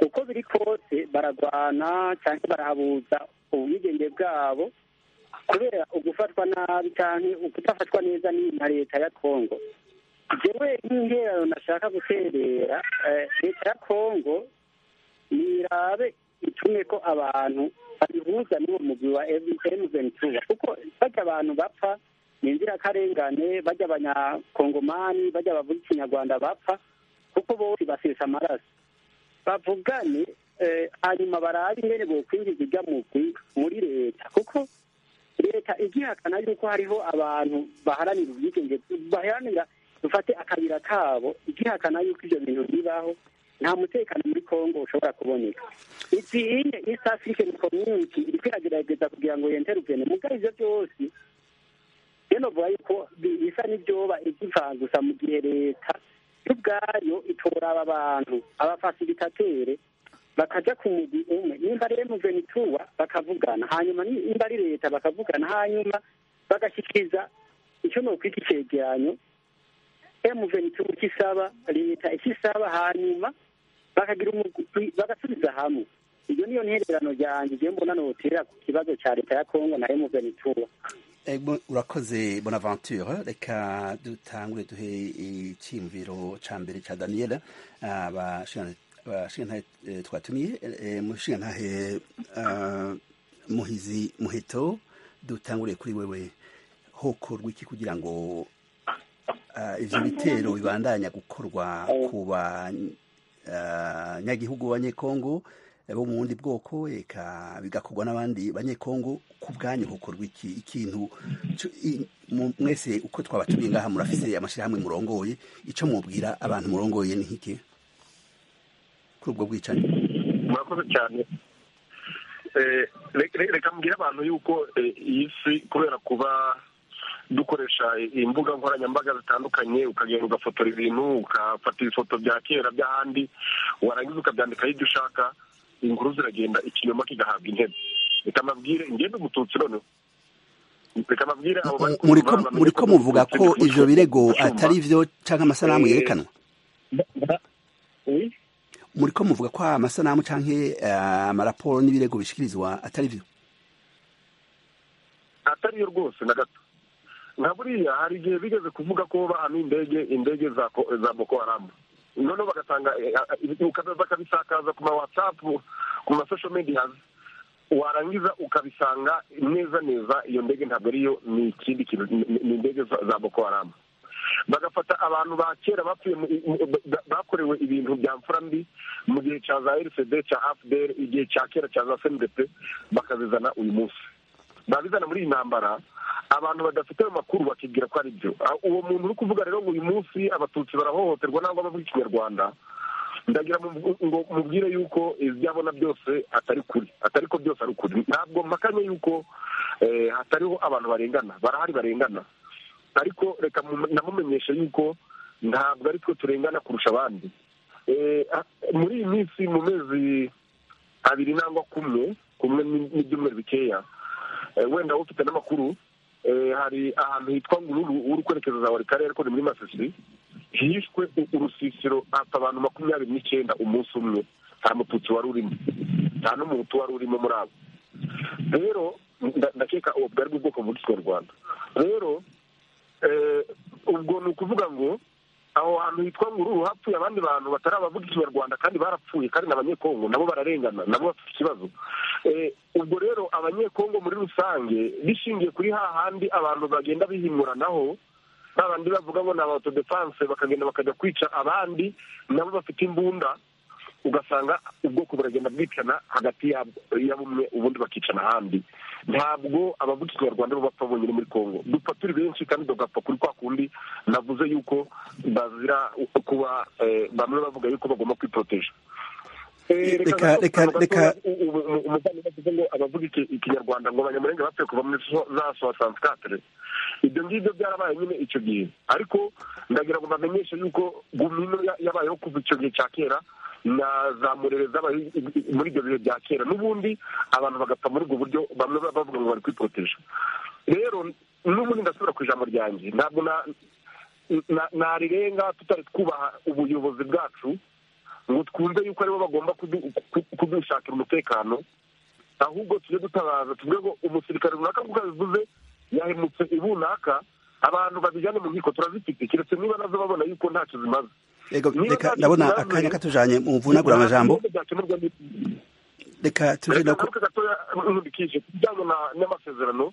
uko biri kose baragwana cyangwa barahabuza ubwigenge bwabo kubera ugufatwa nabi cyangwa ukudafatwa neza ni na leta ya kongo jewe nk'ingerero nashaka guterera eh, leta ya kongo nirabe itume ko abantu babihuza n'uwo mugwi wa emuventura kuko bajya abantu bapfa ni inzirakarengane bajya abanyakongomani bajya bavuga ikinyarwanda bapfa kuko bose basesa amaraso bavugane eh, hanyuma barabe ingene bokwinjiza irya mugwi muri leta kuko leta igihakana yuko hariho abantu baharanira ubwigenge baharanira dufate akayira kabo igihakana yuko ivyo bintu bibaho nta mutekano muri kongo ushobora kuboneka igihe east african community iriko iragerageza kugira ngo yenterugene muga ivyo byose byenovuga yuko bi- bisa n'ivyoba ivyivanga gusa mu gihe leta yo ubwayo itora aba bantu abafasilitateri bakaja ku mugwi umwe nimba ari emuvenituwa bakavugana hanyuma nimba ari leta bakavugana hanyuma bagashikiriza icyo nokwita icegeranyo emuvenituwa ikisaba leta ikisaba hanyuma bakagira umugwi bagasubiza hamwe iyo niyo ntererano ryanjye igihe mbona notera ku kibazo ca leta ya kongo na emuvenituwa Ego, urakoze bonaventure reka dutangure duhe icyiyumviro ca mbere ca daniela abashikirana abashingantahe eh, twatumiye eh, mushingantahe ah, muhizi muheto dutanguriye kuri wewe hokorwa iki kugira ngo ah, ivyo bitero bibandanya gukorwa ku banyagihugu b'abanyekongo eh, bo mu bundi bwoko eka bigakorwa n'abandi banyekongo ku bwanyu hokorwa iki ikintu co- i- mu- mwese uko twabatumiye ngaha murafise amashirahamwe murongoye ico mwobwira abantu murongoye ni iki kuri ubwo bwicanyi murakoze cyane Eh, re- re- reka mbwire abantu yuko eh, iyi si kubera kuba dukoresha imbuga nkoranyambaga zitandukanye ukagenda ugafotora ibintu ugafata ibifoto bya kera by'ahandi warangiza ukabyandikaho ibyo ushaka inkuru ziragenda ikinyoma kigahabwa intebe reka mbabwire ingendo umututsi noneho reka mbabwire abo bari muri kumva bamenye ko ko muvuga Umututsi ko ni umutwe. ivyo birego Ndacyumva. atari vyo canke amasanamu Eh, yerekanwa Oui. muri ko muvuga ko amasanamu canke eh, amaraporo n'ibirego bishikirizwa atari vyo atariyo rwose na gato nka buriya hari igihe bigeze kuvuga ko bahamye indege indege za ko- za boko haramu noneho bagatanga eh, ah, uka- bakabisakaza ku ma watsapu ku ma social media warangiza ukabisanga neza neza iyo ndege ntabwo ariyo ni ikindi kintu ni- ni ni indege za za boko haramu bagafata abantu ba kera bapfuye mu- mu- ba- bakorewe ibintu bya mfura mbi mu gihe cya za rcd cya afdr igihe cya kera cya za cndp bakazizana uyu munsi babizana muri iyi ntambara abantu badafite ayo makuru bakibwira ko ari byo Ah, uwo muntu uri kuvuga rero ngo uyu munsi abatutsi barahohoterwa ntabwo bavuga ikinyarwanda ndagira mu- ngo mubwire yuko ibyo abona byose atari kuri atari ko byose ari ukuri ntabwo mpakanye yuko eh, hatariho abantu barengana barahari barengana ariko reka mu- namumenyeshe yuko ntabwo ari twe turengana kurusha abandi Eh, ah, muri iyi minsi mu mezi abiri nangwa kumwe kumwe ni- n'ibyumweru bikeya Eh, wenda ufite n'amakuru eh, hari ahantu hitwa ngururu uri kwerekeza za buri karere ariko ni muri masisi hishwe u- urusisiro hapfa abantu makumyabiri n'icyenda umunsi umwe nta mututsi wari urimo nta n'umuhutu wari urimo muri abo rero nda- ndakeka ubu bwari bw'ubwoko bwitwa rwanda rero eh, ubwo ni ukuvuga ngo aho hantu hitwa ngururu hapfuye abandi bantu batarabavuga ikinyarwanda kandi barapfuye kandi n'abanyekongo nabo bararengana nabo bafite ikibazo Eh, ubwo rero abanyekongo muri rusange bishingiye kuri hahandi abantu bagenda bihimuranaho ba bandi bavuga ngo ni abatodefanse bakagenda bakajya kwica abandi nabo bafite imbunda ugasanga ubwoko buragenda bwicana hagati yabwo- ya bumwe ubundi bakicana ahandi ntabwo abavuga ikinyarwanda bo bapfa bonyine muri congo dupfa turi benshi kandi tugapfa kuri kwa kundi navuze yuko bazira kuba eh, bamwe bavuga yuko bagomba kwiporoteje Eh, Reka- reka reka- reka- umuvandimwe avuze ngo abavuga iki- ikinyarwanda ngo abanyamurenge bapfuye kuva muri so- za sowa sansikatire ibyo ngibyo byarabaye nyine icyo gihe ariko ndagira ngo bamenyeshe yuko gumino ya- yabayeho kuva icyo gihe cya kera na za murere zabaye i- i- muri ibyo bihe bya kera n'ubundi abantu bagapfa muri ubwo buryo bamwe baba bavuga ngo bari kwiporoteje rero n'ubundi ndasubira ku ijambo ryanjye ntabwo na- na- narirenga tutari twubaha ubuyobozi bwacu ngo twumve yuko aribo bagomba kudu- ku- kudushakira umutekano ahubwo tujye dutabaza tuvuge ngo umusirikare runaka nk'uko yabivuze yahemutse ibunaka abantu babijyane mu nkiko turazifite keretse niba nazo babona yuko ntacyo zimaze Ego, Niba reka ntacyo ndabona zimaze, akanya katujanye mu vunagura amajambo ntabwo byakemurwa n'iki. reka tuje reka no ku- ngaruke gatoya nkurikije ku bijyanye na- n'amasezerano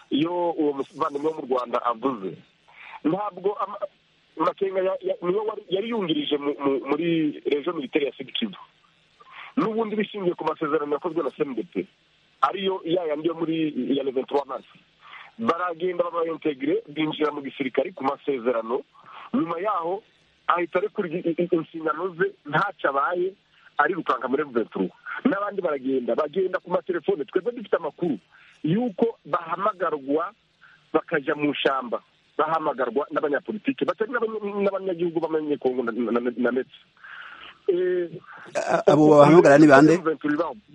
iyo uwo muvandimwe wo mu rwanda avuze ntabwo ama- makenga ya- ya- niwe wari- yari yungirije mu- mu- muri rejo militeri ya sidikivu n'ubundi bishingiye ku masezerano yakozwe na cndp ariyo ya yandi yo muri ya leventura masi baragenda babaintegire binjira mu gisirikare ku masezerano nyuma yaho ahita arekura i- i- i- inshingano ze ntacyo abaye arirukanka muri leventura n'abandi baragenda bagenda ku matelefone twebwe dufite amakuru y'uko bahamagarwa bakajya mu ishyamba bahamagarwa n'abanyapolitiki batari n'abanya- n'abanyagihugu b'abanyekongo na- na- na- na ndetse Eh, a- abo bahamagara ni bande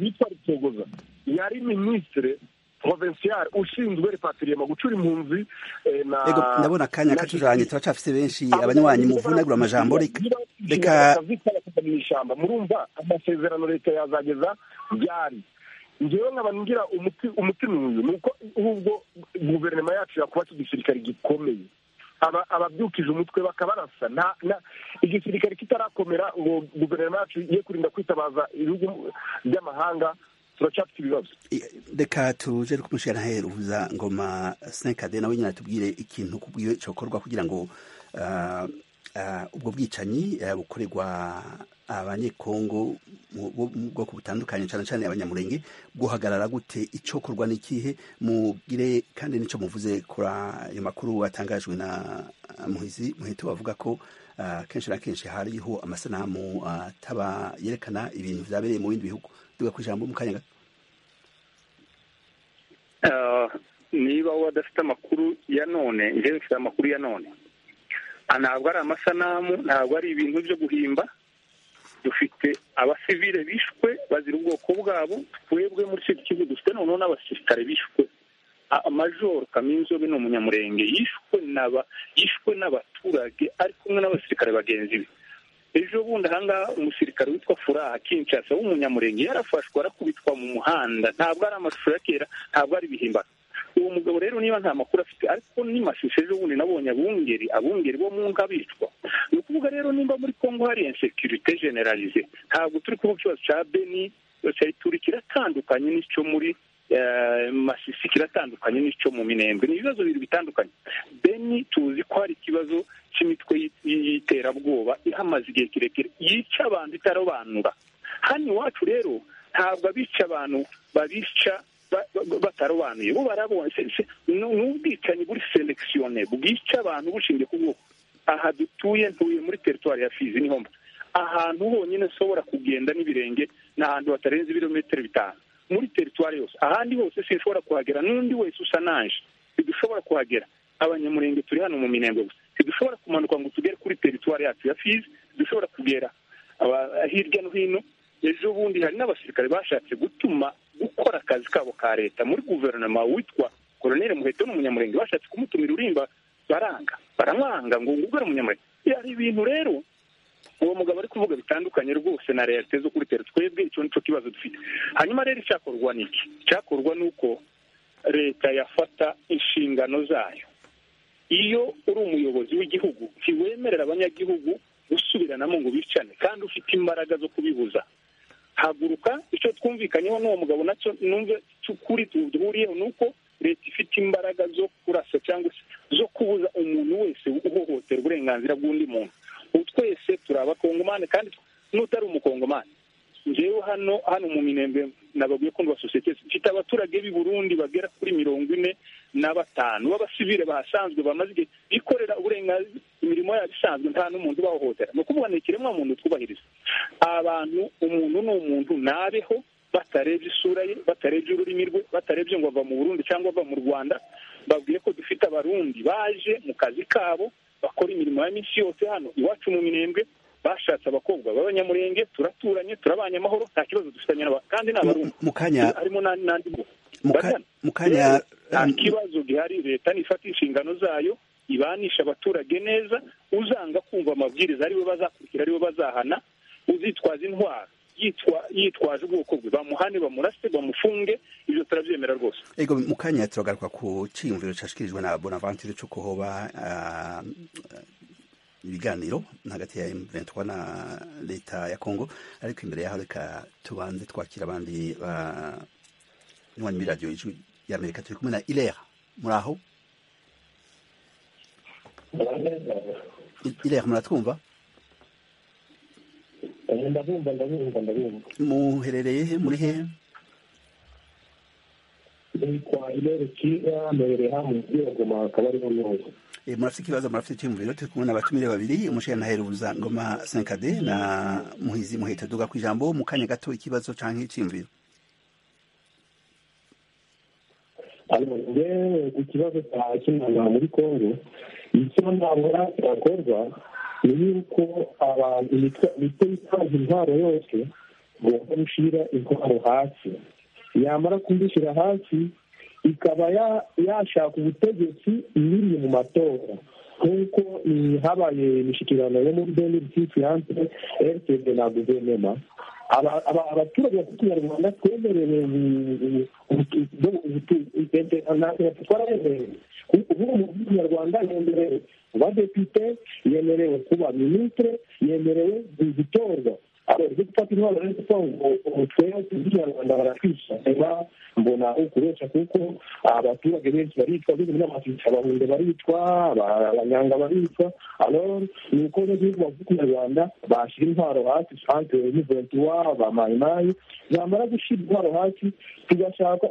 yitwa rucogoza yari minisitire provincial ushinzwe repatiriyema gucura impunzi eh, na Ego, ndabona akanya na- katujanye turacafise benshi Abo abanywanyi bantu mu vunagura amajambo reka niba reka inshingano bakazi bakajya mu ishyamba murumva amasezerano leta yazageza byari ngewe nkaba ngira umuti umutima uyu ni uko ahubwo guverinoma yacu yakuba iki gisirikare gikomeye aba- ababyukije umutwe bakabarasa nta- na- igisirikare kitarakomera ngo guverinoma yacu ye kurinda kwitabaza ibihugu by'amahanga turacyafite ibibazo reka tuje no kumushyira aheruza ngoma senkade nawe nyine atubwire ikintu kubwiwe cyakorwa kugira ngo ah, ah, ubwo bwicanyi eh, bukorerwa abanyekongo mu bo mu bwoko butandukanye cyane cyane abanyamurenge guhagarara gute icyokorwa ni ikihe mugire kandi nicyo muvuze kuri ayo makuru atangajwe na muhizi muhito bavuga ko ah, kenshi na kenshi hariho amasanamu ataba yerekana ibintu byabereye mu bindi bihugu duga ku ijambo mu kanya gato Ah, niba we adafite amakuru ya none njyewe mfite amakuru ya none Ah, ntabwo ari amasanamu ntabwo ari ibintu byo guhimba dufite abasivile bishwe bazira ubwoko bwabo twebwe muri icyo kigo dufite noneho n'abasirikare bishwe A- amajoro kaminzobe ni umunyamurenge yishwe n'aba yishwe n'abaturage ari kumwe n'abasirikare bagenzi be ejo bundi ahangaha umusirikare witwa furaha kinshasa w'umunyamurenge yarafashwe arakubitwa mu muhanda ntabwo ari amashusho ya kera ntabwo ari ibihimbano uwo mugabo rero niba nta makuru afite ariko ni mashusho ejo bundi nabonye abungeri abungeri bo mu ngo abicwa ni ukuvuga rero nimba muri kongo hari insekirite generalize ntabwo turi kuvuga ikibazo cya beni cyayituri kiratandukanye n'icyo muri eh, masisi kiratandukanye n'icyo mu minembwe ni ibibazo bibiri bitandukanye beni tuzi ko hari ikibazo cy'imitwe y'it- y'iterabwoba ihamaze igihe kirekire yica abantu itarobanura hano iwacu rero ntabwo abica abantu babica ba- ba- batarobanuye bo barabonye Se- se- ni- ni ubwicanyi buri selekisiyone bwica abantu bushingiye ku bwoko aha dutuye ntuye muri teritwari ya fizi niho mba ahantu honyine nshobora kugenda n'ibirenge ni ahantu hatarenze ibirometero bitanu muri teritwari yose ahandi hose sinshobora kuhagera n'undi wese usa nanje ntidushobora kuhagera abanyamurenge turi hano mu minembwe gusa ntidushobora kumanuka ngo tugere kuri teritwari yacu ya fizi dushobora kugera aba- hirya no hino ejo bundi hari n'abasirikare bashatse gutuma gukora akazi kabo ka leta muri guverinoma witwa koroneli muheto n'umunyamurenge bashatse kumutumira urimba baranga baramwanga ngo ngubwo ari umunyamurenge hari ibintu rero uwo mugabo ari kuvuga bitandukanye rwose na realite zo kuri tera twebwe icyo nicyo kibazo dufite hanyuma rero icyakorwa ni iki icyakorwa ni uko leta yafata inshingano zayo iyo uri umuyobozi w'igihugu ntiwemerera abanyagihugu gusubiranamo ngo bicane kandi ufite imbaraga zo kubibuza haguruka icyo twumvikanyeho n'uwo mugabo nacyo numve kuri duhuriyeho ni uko leta ifite imbaraga zo kurasa cyangwa se zo kubuza umuntu wese uhohotera uburenganzira bw'undi muntu ubu twese turi abakongomani kandi n'utari umukongomani njyewe hano hano mu minembwe nababwiye ko sosiyete mfite abaturage b'i burundi bagera kuri mirongo ine na batanu b'abasivile bahasanzwe bamaze igihe bikorera uburenganzira imirimo yabo isanzwe nta n'umuntu ubahohotera ni ukuvuga ni ikiremwamuntu twubahiriza abantu umuntu ni umuntu nabeho batarebye isura ye batarebye ururimi rwe batarebye ngo ava mu burundi cyangwa ava mu rwanda babwiye ko dufite abarundi baje mu kazi kabo bakora imirimo ya minsi yose hano iwacu mu minembwe bashatse abakobwa b'abanyamurenge turaturanye turabanye amahoro nta kibazo dufitanye n'aba kandi ni abarundi mu kanya harimo n'andi n'andi ngo mu ka- bajyana mu kanya nta kibazo gihari leta nifata inshingano zayo ibanisha abaturage neza uzanga kumva amabwiriza ariwe bazakurikira ariwe bazahana uzitwaza intwaro yitwa yitwaje ubwoko bwe bamuhane bamurase bamufunge ibyo turabyemera rwose ego mu kanya turagaruka ku cyiyumviro cyashyikirijwe na bonaventure cyo kuhoba ah, ibiganiro hagati ya M23 na leta ya Kongo ariko imbere yaho reka tubanze twakira abandi nywa muri radiyo y'ijwi y'amerika turi kumwe na ilera muri aho I- ilera muratwumva ndabumva ndabumva ndabumva muherereye he muri hehe nitwa irere kiza mbereye hamwe yaguma akaba ariho neza Eh, murafite ikibazo murafite icyumviro turi kumwe n'abatumire babiri umusheri naheruza ngoma 5d na muhizi muhita duga ku ijambo mu kanya gato ikibazo canke icyumviro hanyuma ngewe ku kibazo cya kinama muri kongo icyo nabona cyakorwa ni yuko abantu bitwa- bitwa bitwaje intwaro yose bagomba gushyira intwaro hasi yamara kuzishyira hasi ikaba ya- yashaka ubutegetsi ibiri mu matora nk'uko mm, habaye imishyikirano yo muri beni riti fiyanse rtd na guverinoma aba- aba- abaturage bafite ikinyarwanda twemerewe natwe twarayemerewe ubu umuvuzi nyarwanda yemerewe kuba depite yemerewe kuba minisitire yemerewe gutorwa abo ibyo gufata intwaro rero kuko ngo twebwe tuzi nyarwanda baratwishaga mbona ukoresha kuko abaturage benshi baricwa bibi n'amatwica abahunde baricwa aba- abanyanga baricwa alors ni uko n'igihugu bavuga ikinyarwanda bashyira intwaro hasi santere n'iventuwa bamayimayi zamara gushyira intwaro hasi tugashaka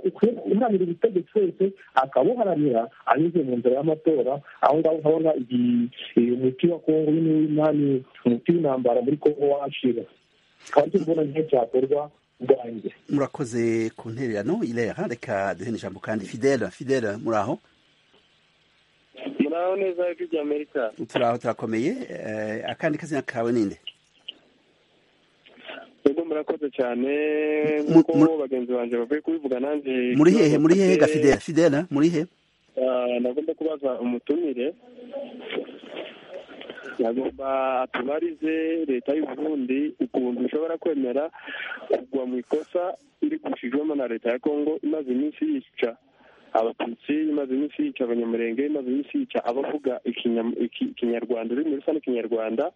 uharanira ubutegetsi wese akabuharanira anyuze mu nzira y'amatora aho ngaho urabona iyi- iyi umuti wa kongo n'inani umuti w'intambara muri kongo washira kandi mbona nicyo cyakorwa ubwanjye murakoze ku ntererano irera reka duhe ijambo kandi fidela fidela muri aho muraho neza ijwi rya amerika turi aho turakomeye eh, akandi kazina kawe ninde ubwo murakoze cyane Mu- nk'uko mu- bagenzi banjye bavuye kubivuga nanjye muri hehe muri hehe ga gafidera fidela fidela muri he nagomba kubaza umutumire yagomba atubarize leta y'u Burundi ukuntu ishobora kwemera kugwa mu ikosa iri gushijwemo na leta ya kongo imaze iminsi yica abatutsi imaze iminsi yica abanyamurenge imaze iminsi yica abavuga ikinyam- iki- ikinyarwanda ururimi rusange ikinyarwanda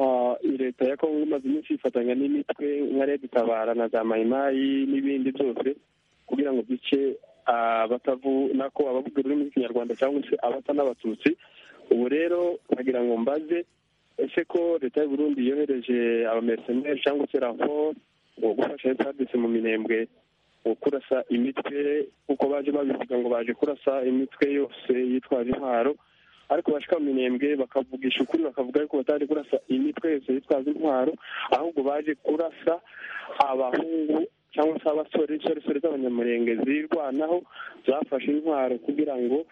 Ah, leta ya kongo imaze iminsi yifatanya n'imitwe nka redi tabara na za mayimayi n'ibindi byose kugira ngo bice abatavuko abavuga ururimi rw'ikinyarwanda cyangwa se abata n'abatutsi ubu rero nagira ngo mbaze ese ko leta y'u Burundi yohereje abamerceneri cyangwa se raporo ngo gufasha esadisi mu minembwe ngo kurasa imitwe kuko baje babivuga ngo baje kurasa imitwe yose yitwaje intwaro ariko bashika mu minembwe bakavugisha ukuri bakavuga yuko bataje kurasa imitwe yose yitwaza intwaro ahubwo baje kurasa abahungu cyangwa se abasore insoresore z'abanyamurenge zirwanaho zafashe intwaro kugira ngo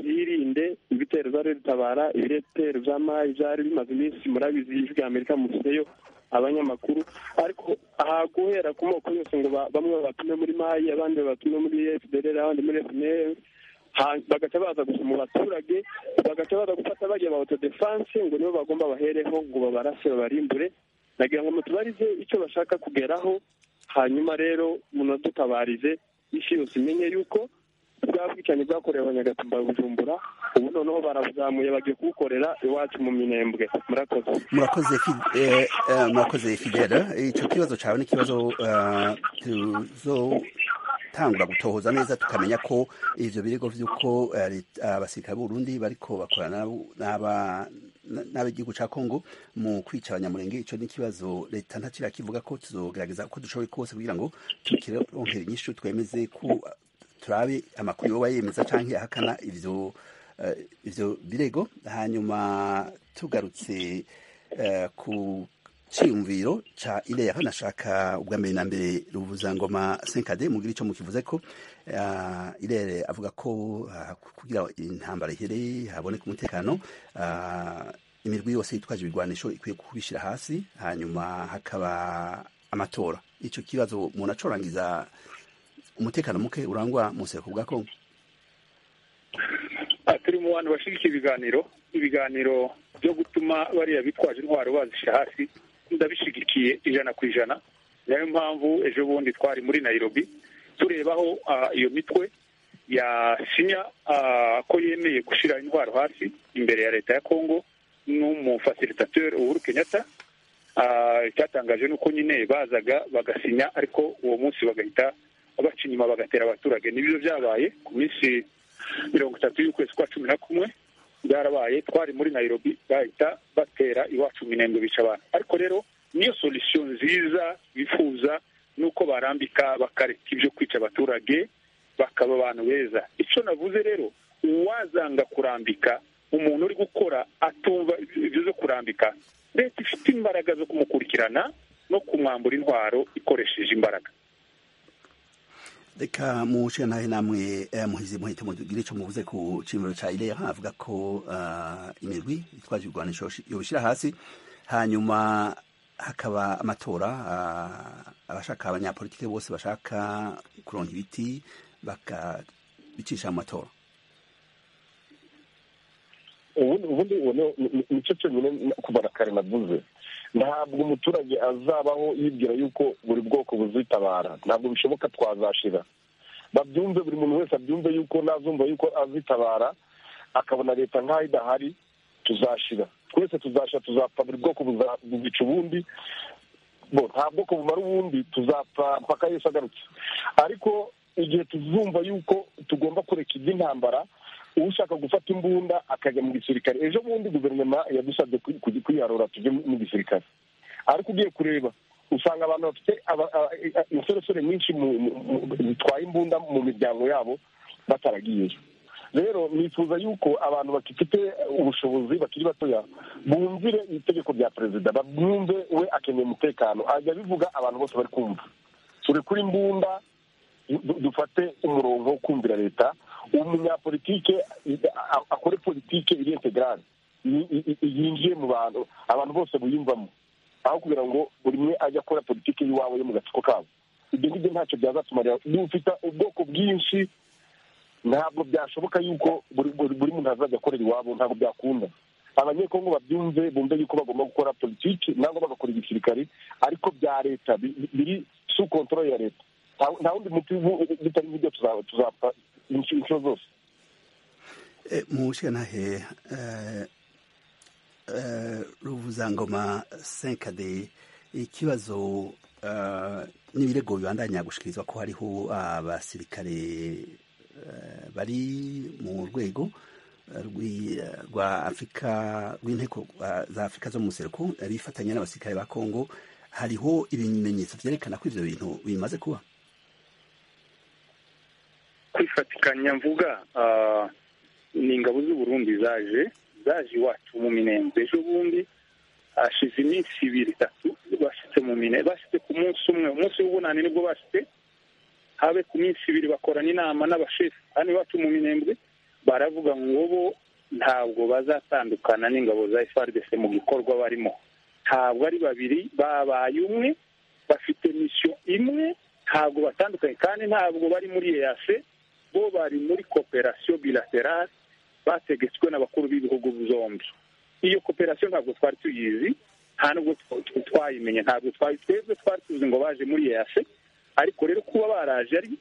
zirinde ibitero byari bitabara ibitero by'amari byari bimaze iminsi murabizi ijwi rya amerika museyo abanyamakuru ariko aha guhera ku moko yose ngo ba- bamwe babatume muri mayi abandi babatume muri fdr abandi muri fnl ha- bagaca baza gusa mu baturage bagaca baza gufata bajya ba autodefense ngo nibo bagomba bahereho ngo babarase babarimbure nagira ngo mutubarize icyo bashaka kugeraho hanyuma rero munadutabarize isi yose imenye yuko bwa bwicanyi bwakorewe abanyagatumba bujumbura ubu noneho barabuzamuye bagiye kubukorera iwacu mu minembwe murakoze murakoze Fi- eh, eh, murakoze fidela icyo kibazo cyawe ni ikibazo eh, tuzotangura gutohoza neza tukamenya ko ivyo birego vy'uko eh, lit- abasirikare b'uburundi bariko bakorana n'abo- n'aba- na- n'ab'igihugu ca kongo mu kwica abanyamurenge ico ni ikibazo leta ntaco irakivuga ko tuzogerageza uko dushoboye kose kugira ngo tukironkera inyishu twemeze ko turabe amakuru yoba yemeza canke ahakana ivyo eh, ivyo birego hanyuma tugarutse eh, ku cyiyumviro ca ireya nashaka ubwa mbere na mbere ruvuzangoma senkade mubwira ico mukivuze ko eh, irere avuga ko ah, kugira intambara ihereye haboneka umutekano ah, imirwi yose yitwaje ibigwanisho ikwiye kubishyira hasi hanyuma hakaba amatora ico kibazo umuntu acorangiza umutekano muke urangwa mu buseruko bwa kongo Aha turi mu bantu bashyigikira ibiganiro ibiganiro byo gutuma bariya bitwaje intwaro bazisha hasi ndabishyigikiye ijana ku ijana niyo mpamvu ejo bundi twari muri nayirobi tureba aho ah, iyo mitwe yasinya ah, ko yemeye gushyira intwaro hasi imbere ya leta ya kongo n'umufasilitateri uhuru kenyatta Ah, icyatangaje ni uko nyine bazaga bagasinya ariko uwo munsi bagahita baca inyuma bagatera abaturage nibyo byabaye ku minsi mirongo itatu y'ukwezi kwa cumi na kumwe byarabaye twari muri nayirobi bahita batera iwacu minembwe bica abantu ariko rero niyo solisiyo nziza bifuza ni uko barambika bakareka ibyo kwica abaturage bakaba abantu beza icyo navuze rero uwazanga kurambika umuntu uri gukora atumva ibyo zo kurambika leta ifite imbaraga zo kumukurikirana no kumwambura intwaro ikoresheje imbaraga reka muce nawe namwe eh, muhizi muhite mugire icyo muvuze ku cimiro cya ireya avuga ko ah, imirwi itwaje ibigwanisho yobishyira hasi hanyuma hakaba amatora ah, abashaka abanyapolitike bose bashaka kuronka ibiti bakabicisha mu matora ubundi nicyo cyonyine kubara kare navuze ntabwo umuturage azabaho yibwira yuko buri bwoko buzitabara ntabwo bishoboka twazashira babyumve buri muntu wese abyumve yuko nazumva yuko azitabara akabona leta nk'aho idahari tuzashira twese tuzashira tuzapfa buri bwoko buzica ubundi bo nta bwoko bumara ubundi tuzapfa mpaka yesu agarutse ariko igihe tuzumva yuko tugomba kureka iby'intambara ushaka gufata imbunda akajya mu gisirikare ejo bundi guverinoma yadusabye kwiharura tujye mu gisirikare ariko ugiye kureba usanga abantu bafite insoresore nyinshi zitwaye imbunda mu miryango yabo bataragiyeyo rero nifuza yuko abantu bafite ubushobozi bakiri batoya bumvire itegeko rya perezida bamwumve we akeneye umutekano ajya abivuga abantu bose bari kumva turi kuri imbunda dufate umurongo wo kumvira leta umunyapolitike akore politike iri integrale yinjiye mu bantu abantu bose buyumvamo aho kugira ngo buri umwe ajye akora politike y'iwabo yo mu gatsiko kabo ibyo ngibyo ntacyo byazatumarira dufite ubwoko bwinshi ntabwo byashoboka yuko buri muntu azajya akorera iwabo ntabwo byakunda abanyekongo babyumve bumve yuko bagomba gukora politiki nangwa bagakora igisirikare ariko bya leta biri su kontorore ya leta nta wundi muti bitari buryo tuzapfa inshuro zose mushyanahe ruvuzangoma senkade ikibazo n'ibirego bibandanya gushikirizwa ko hariho abasirikare bari mu rwego rwa afurika rw'inteko za afurika zo mu museruko bifatanya n'abasirikare ba kongo hariho ibimenyetso byerekana ko ibyo bintu bimaze kuba kwifatikanya mvuga ni ingabo z'uburundi zaje zaje iwacu mu minembwe ejo bundi hashize iminsi ibiri itatu bashyitse mu mine bashyitse ku munsi umwe umunsi w'ubunani nibwo bashyitse habe ku minsi ibiri bakorana inama n'abashefu hano iwacu mu minembwe baravuga ngo bo ntabwo bazatandukana n'ingabo za FARDC mu gikorwa barimo ntabwo ari babiri babaye umwe bafite misiyo imwe ntabwo batandukanye kandi ntabwo bari muri eyase bo bari muri koperasiyo bilaterale bategetswe n'abakuru b'ibihugu byombi iyo koperasiyo ntabwo twari tuyizi nta nubwo twayimenye ntabwo twari twebwe twari tuzi ngo baje muri eyase ariko rero kuba baraje ari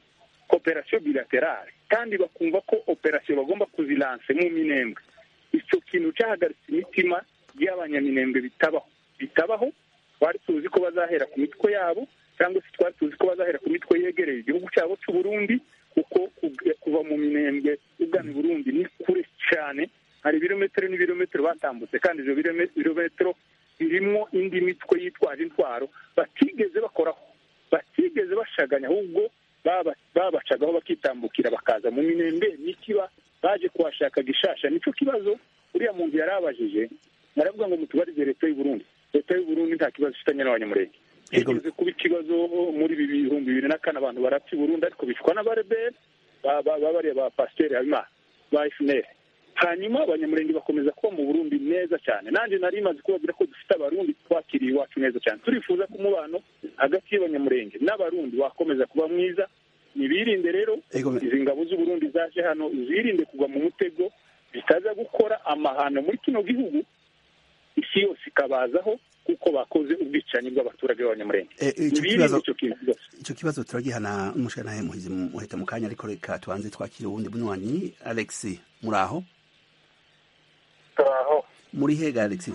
koperasiyo bilaterale kandi bakumva ko operasiyo bagomba kuzilanse mu minembwe icyo kintu cyahagaritse imitima y'abanyaminembwe bitabaho bitabaho twari tuzi ko bazahera ku mitwe yabo cyangwa se twari tuzi ko bazahera ku mitwe yegereye igihugu cyabo cy'u Burundi kuko kuva mu minembwe ugana i Burundi ni kure cyane hari ibirometero n'ibirometero batambutse kandi ibyo birometero birimo indi mitwe yitwaje intwaro batigeze bakoraho batigeze bashaganya ahubwo babacagaho bakitambukira bakaza mu minembwe n'ikiba baje kuhashaka gishasha nicyo kibazo uriya muntu yari abajije naravuga ngo mutubarize leta y'u Burundi leta y'u Burundi nta kibazo ifitanye n'abanyamurenge igeze kuba ikibazo muri ibi bihumbi bibiri na kane abantu barapfa i burundi ariko bicwa n'abareberi babariya ba pasiteri habimana ba efuneri hanyuma abanyamurenge bakomeza kuba mu burundi neza cyane nanjye nari maze kubabwira ko dufite abarundi twakiriye iwacu neza cyane turifuza ko umubano hagati y'abanyamurenge n'abarundi wakomeza kuba mwiza ntibirinde rero izi ngabo z'uburundi zaje hano zirinde kugwa mu mutego zitaza gukora amahano muri kino gihugu isi yose ikabazaho kuko bakoze ubwicanyi bw'abaturage b'abanyamurenge icyo kibazo turagihana n'umushyiranahe muhizi muhita mu kanya ariko reka tubanze twakire uwundi bunywanyi alex muri aho turaho muri hega alex ni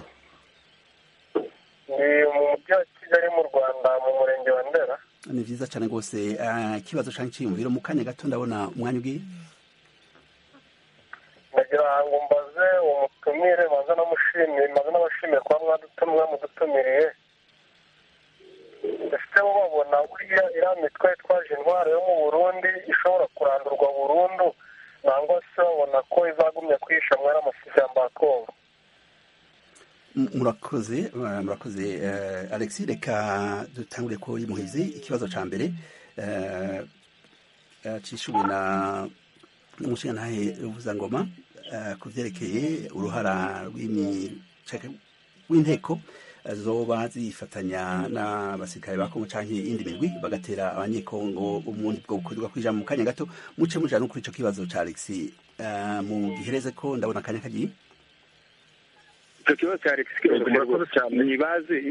mu mujyi wa kigali mu rwanda mu murenge wa ndera ni byiza cyane rwose ikibazo cyane cyiyumviro mu kanya gato ndabona umwanya ugiye ndagira ngo mbaze umutumire maze namushimire maze nabashimire kuba mwadutumwa mudutumiriye ese bo babona buriya iriya mitwe itwaje intwaro yo mu burundi ishobora kurandurwa burundu nangwa se babona ko izagumya kwihisha mwari amashyamba ya kongo murakoze murakoze alex reka dutangure ko yimuhize ikibazo cya mbere cyishyuwe na umushingantahe ruvuzangoma ku byerekeye uruhara rw'inteko zoba zifatanya n'abasirikare ba kongo cyangwa iyindi migwi bagatera abanyekongo ubundi bwo gukorerwa kw'ijana mu kanya gato muce mujana no kuri icyo kibazo cya alex mugihereze ko ndabona akanya kagiye icyo kibazo cya leta ntibaze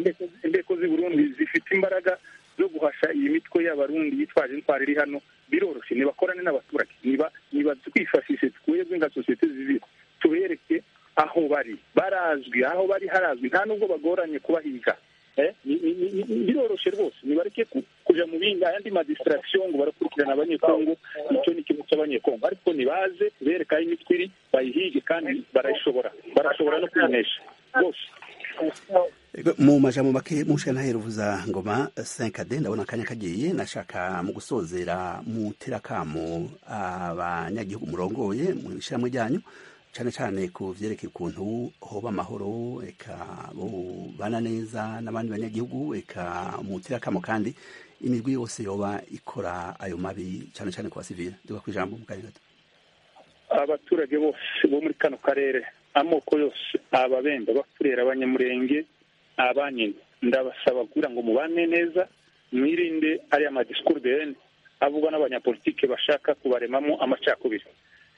indeko z'i burundi zifite imbaraga zo guhasha iyi mitwe y'abarundi yitwaje intwaro iri hano biroroshye nibakorane n'abaturage niba niba twifashishe twebwe nka sosiyete zivire tubereke aho bari barazwi aho bari harazwi nta nubwo bagoranye kubahiga Eh, ni- ni- ni- ni- biroroshye rwose nibareke ku- kuja mu bindi ayandi madistraction ngo barakurikirana abanyekongo icyo ni ikintu cy'abanyekongo ariko nibaze bereka aho imitwe iri bayihige kandi barayishobora barashobora no kuyinesha rwose Ego, mu majambo make mushe ntaheruvuza ngoma 5D ndabona akanya kagiye nashaka mu gusozera mu terakamo abanyagihugu murongoye mu ishyirahamwe ryanyu cyane cyane ku vyerekeye ukuntu hoba amahoro eka bana neza n'abandi banyagihugu eka mu terakamo kandi imigwi yose yoba ikora ayo mabi cyane cyane ku basivile duka ku ijambo mu kanya gato abaturage bose bo muri kano karere amoko yose ababembe abafurera abanyamurenge abanyine ndabasaba kugira ngo mubane neza mwirinde ariya madisikuru de hene avugwa n'abanyapolitike bashaka kubaremamo amacakubiri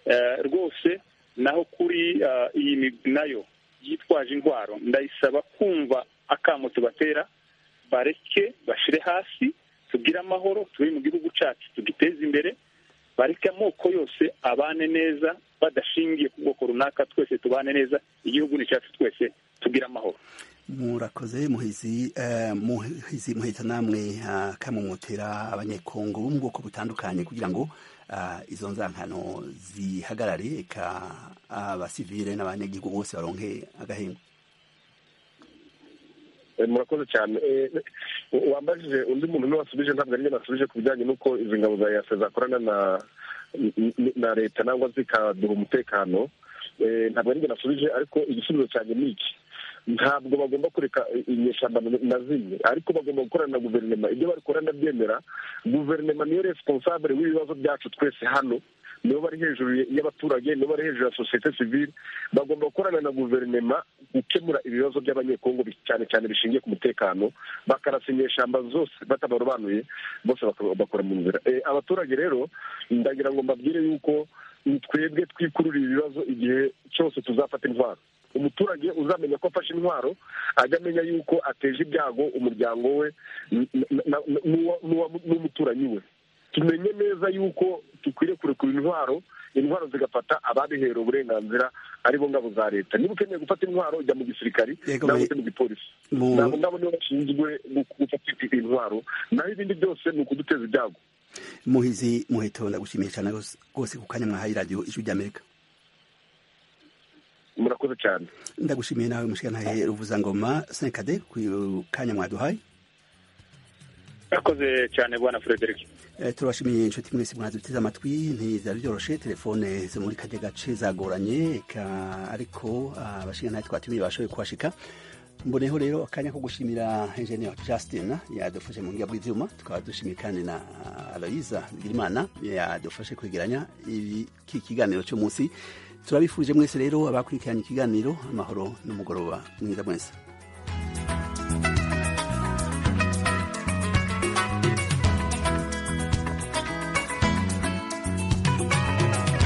Eh, rwose naho kuri eh, iyi migwi nayo yitwaje intwaro ndayisaba kumva akamo tubatera bareke bashire hasi tugire amahoro turi mu gihugu cyacu tugiteze imbere bareke amoko yose abane neza badashingiye ku bwoko runaka twese tubane neza igihugu ni cyacu twese tugire amahoro murakoze muhizi eh, muhizi muhita namwe ah, kamumutera abanyekongo bo mu bwoko butandukanye kugira ngo ah, izo nzankano zihagarare eka abasivile n'abanyagihugu bose baronke agahembo Eh, murakoze cyane Eh, eh, wambajije undi muntu niwe wasubije ntabwo ari njye nasubije ku bijyanye n'uko izi ngabo za yase zakorana na n- n- na leta nangwa zikaduha umutekano Eh, ntabwo ari njye nasubije ariko igisubizo cyanjye ni iki ntabwo bagomba kureka i- inyeshyamba na- na zimwe ariko bagomba gukorana na guverinoma ibyo barikora ndabyemera guverinoma niyo responsable w'ibibazo byacu twese hano nibo bari hejuru y'abaturage nibo bari hejuru ya sosiyete sivile bagomba gukorana na guverinoma gukemura ibibazo by'abanyekongo bi- cyane cyane bishingiye ku mutekano bakarasa inyeshyamba zose batabarobanuye bose baka- bakora mu nzira Eh, abaturage rero ndagira ngo mbabwire yuko ni twebwe twikururira ibibazo igihe cyose tuzafata intwaro umuturage uzamenya ko afashe intwaro ajya amenya yuko ateje ibyago umuryango we n- n- na- n- n'uwa- n'uwa- n'umuturanyi we tumenye neza yuko dukwiriye kurekura intwaro intwaro zigafata ababiherewe uburenganzira aribo ngabo za leta niba ukeneye gufata intwaro ujya mu gisirikari Yego, nawe me- ujya mu gipolisi mu- nabo nabo nibo bashinzwe gu- gufata intwaro naho ibindi byose ni ukuduteza ibyago muhizi muhito ndagushimiye cyane rwose- rwose ku kanya mwahaye radiyo ijwi ry'amerika murakoze cyane ndagushimiye nawe mushikantahe ruvuza ngoma 5D ku kanya mwaduhaye yakoze cyane bwana frederic Eh, turabashimiye inshuti mwese mwaduteze amatwi ntibyari byoroshye telefone zo muri kajya gace zagoranye ka- ariko ah, abashinga ntayo twatumiye bashoboye kuhashika mboneho rero akanya ko gushimira enjeniyeri justin yadufashe mu buryo bw'ibyuma tukaba dushimiye kandi na aloyiza bigirimana yadufashe kwegeranya ibi- iki kiganiro cy'umunsi turabifuje mwese rero abakurikiranye ikiganiro amahoro n'umugoroba mwiza mwese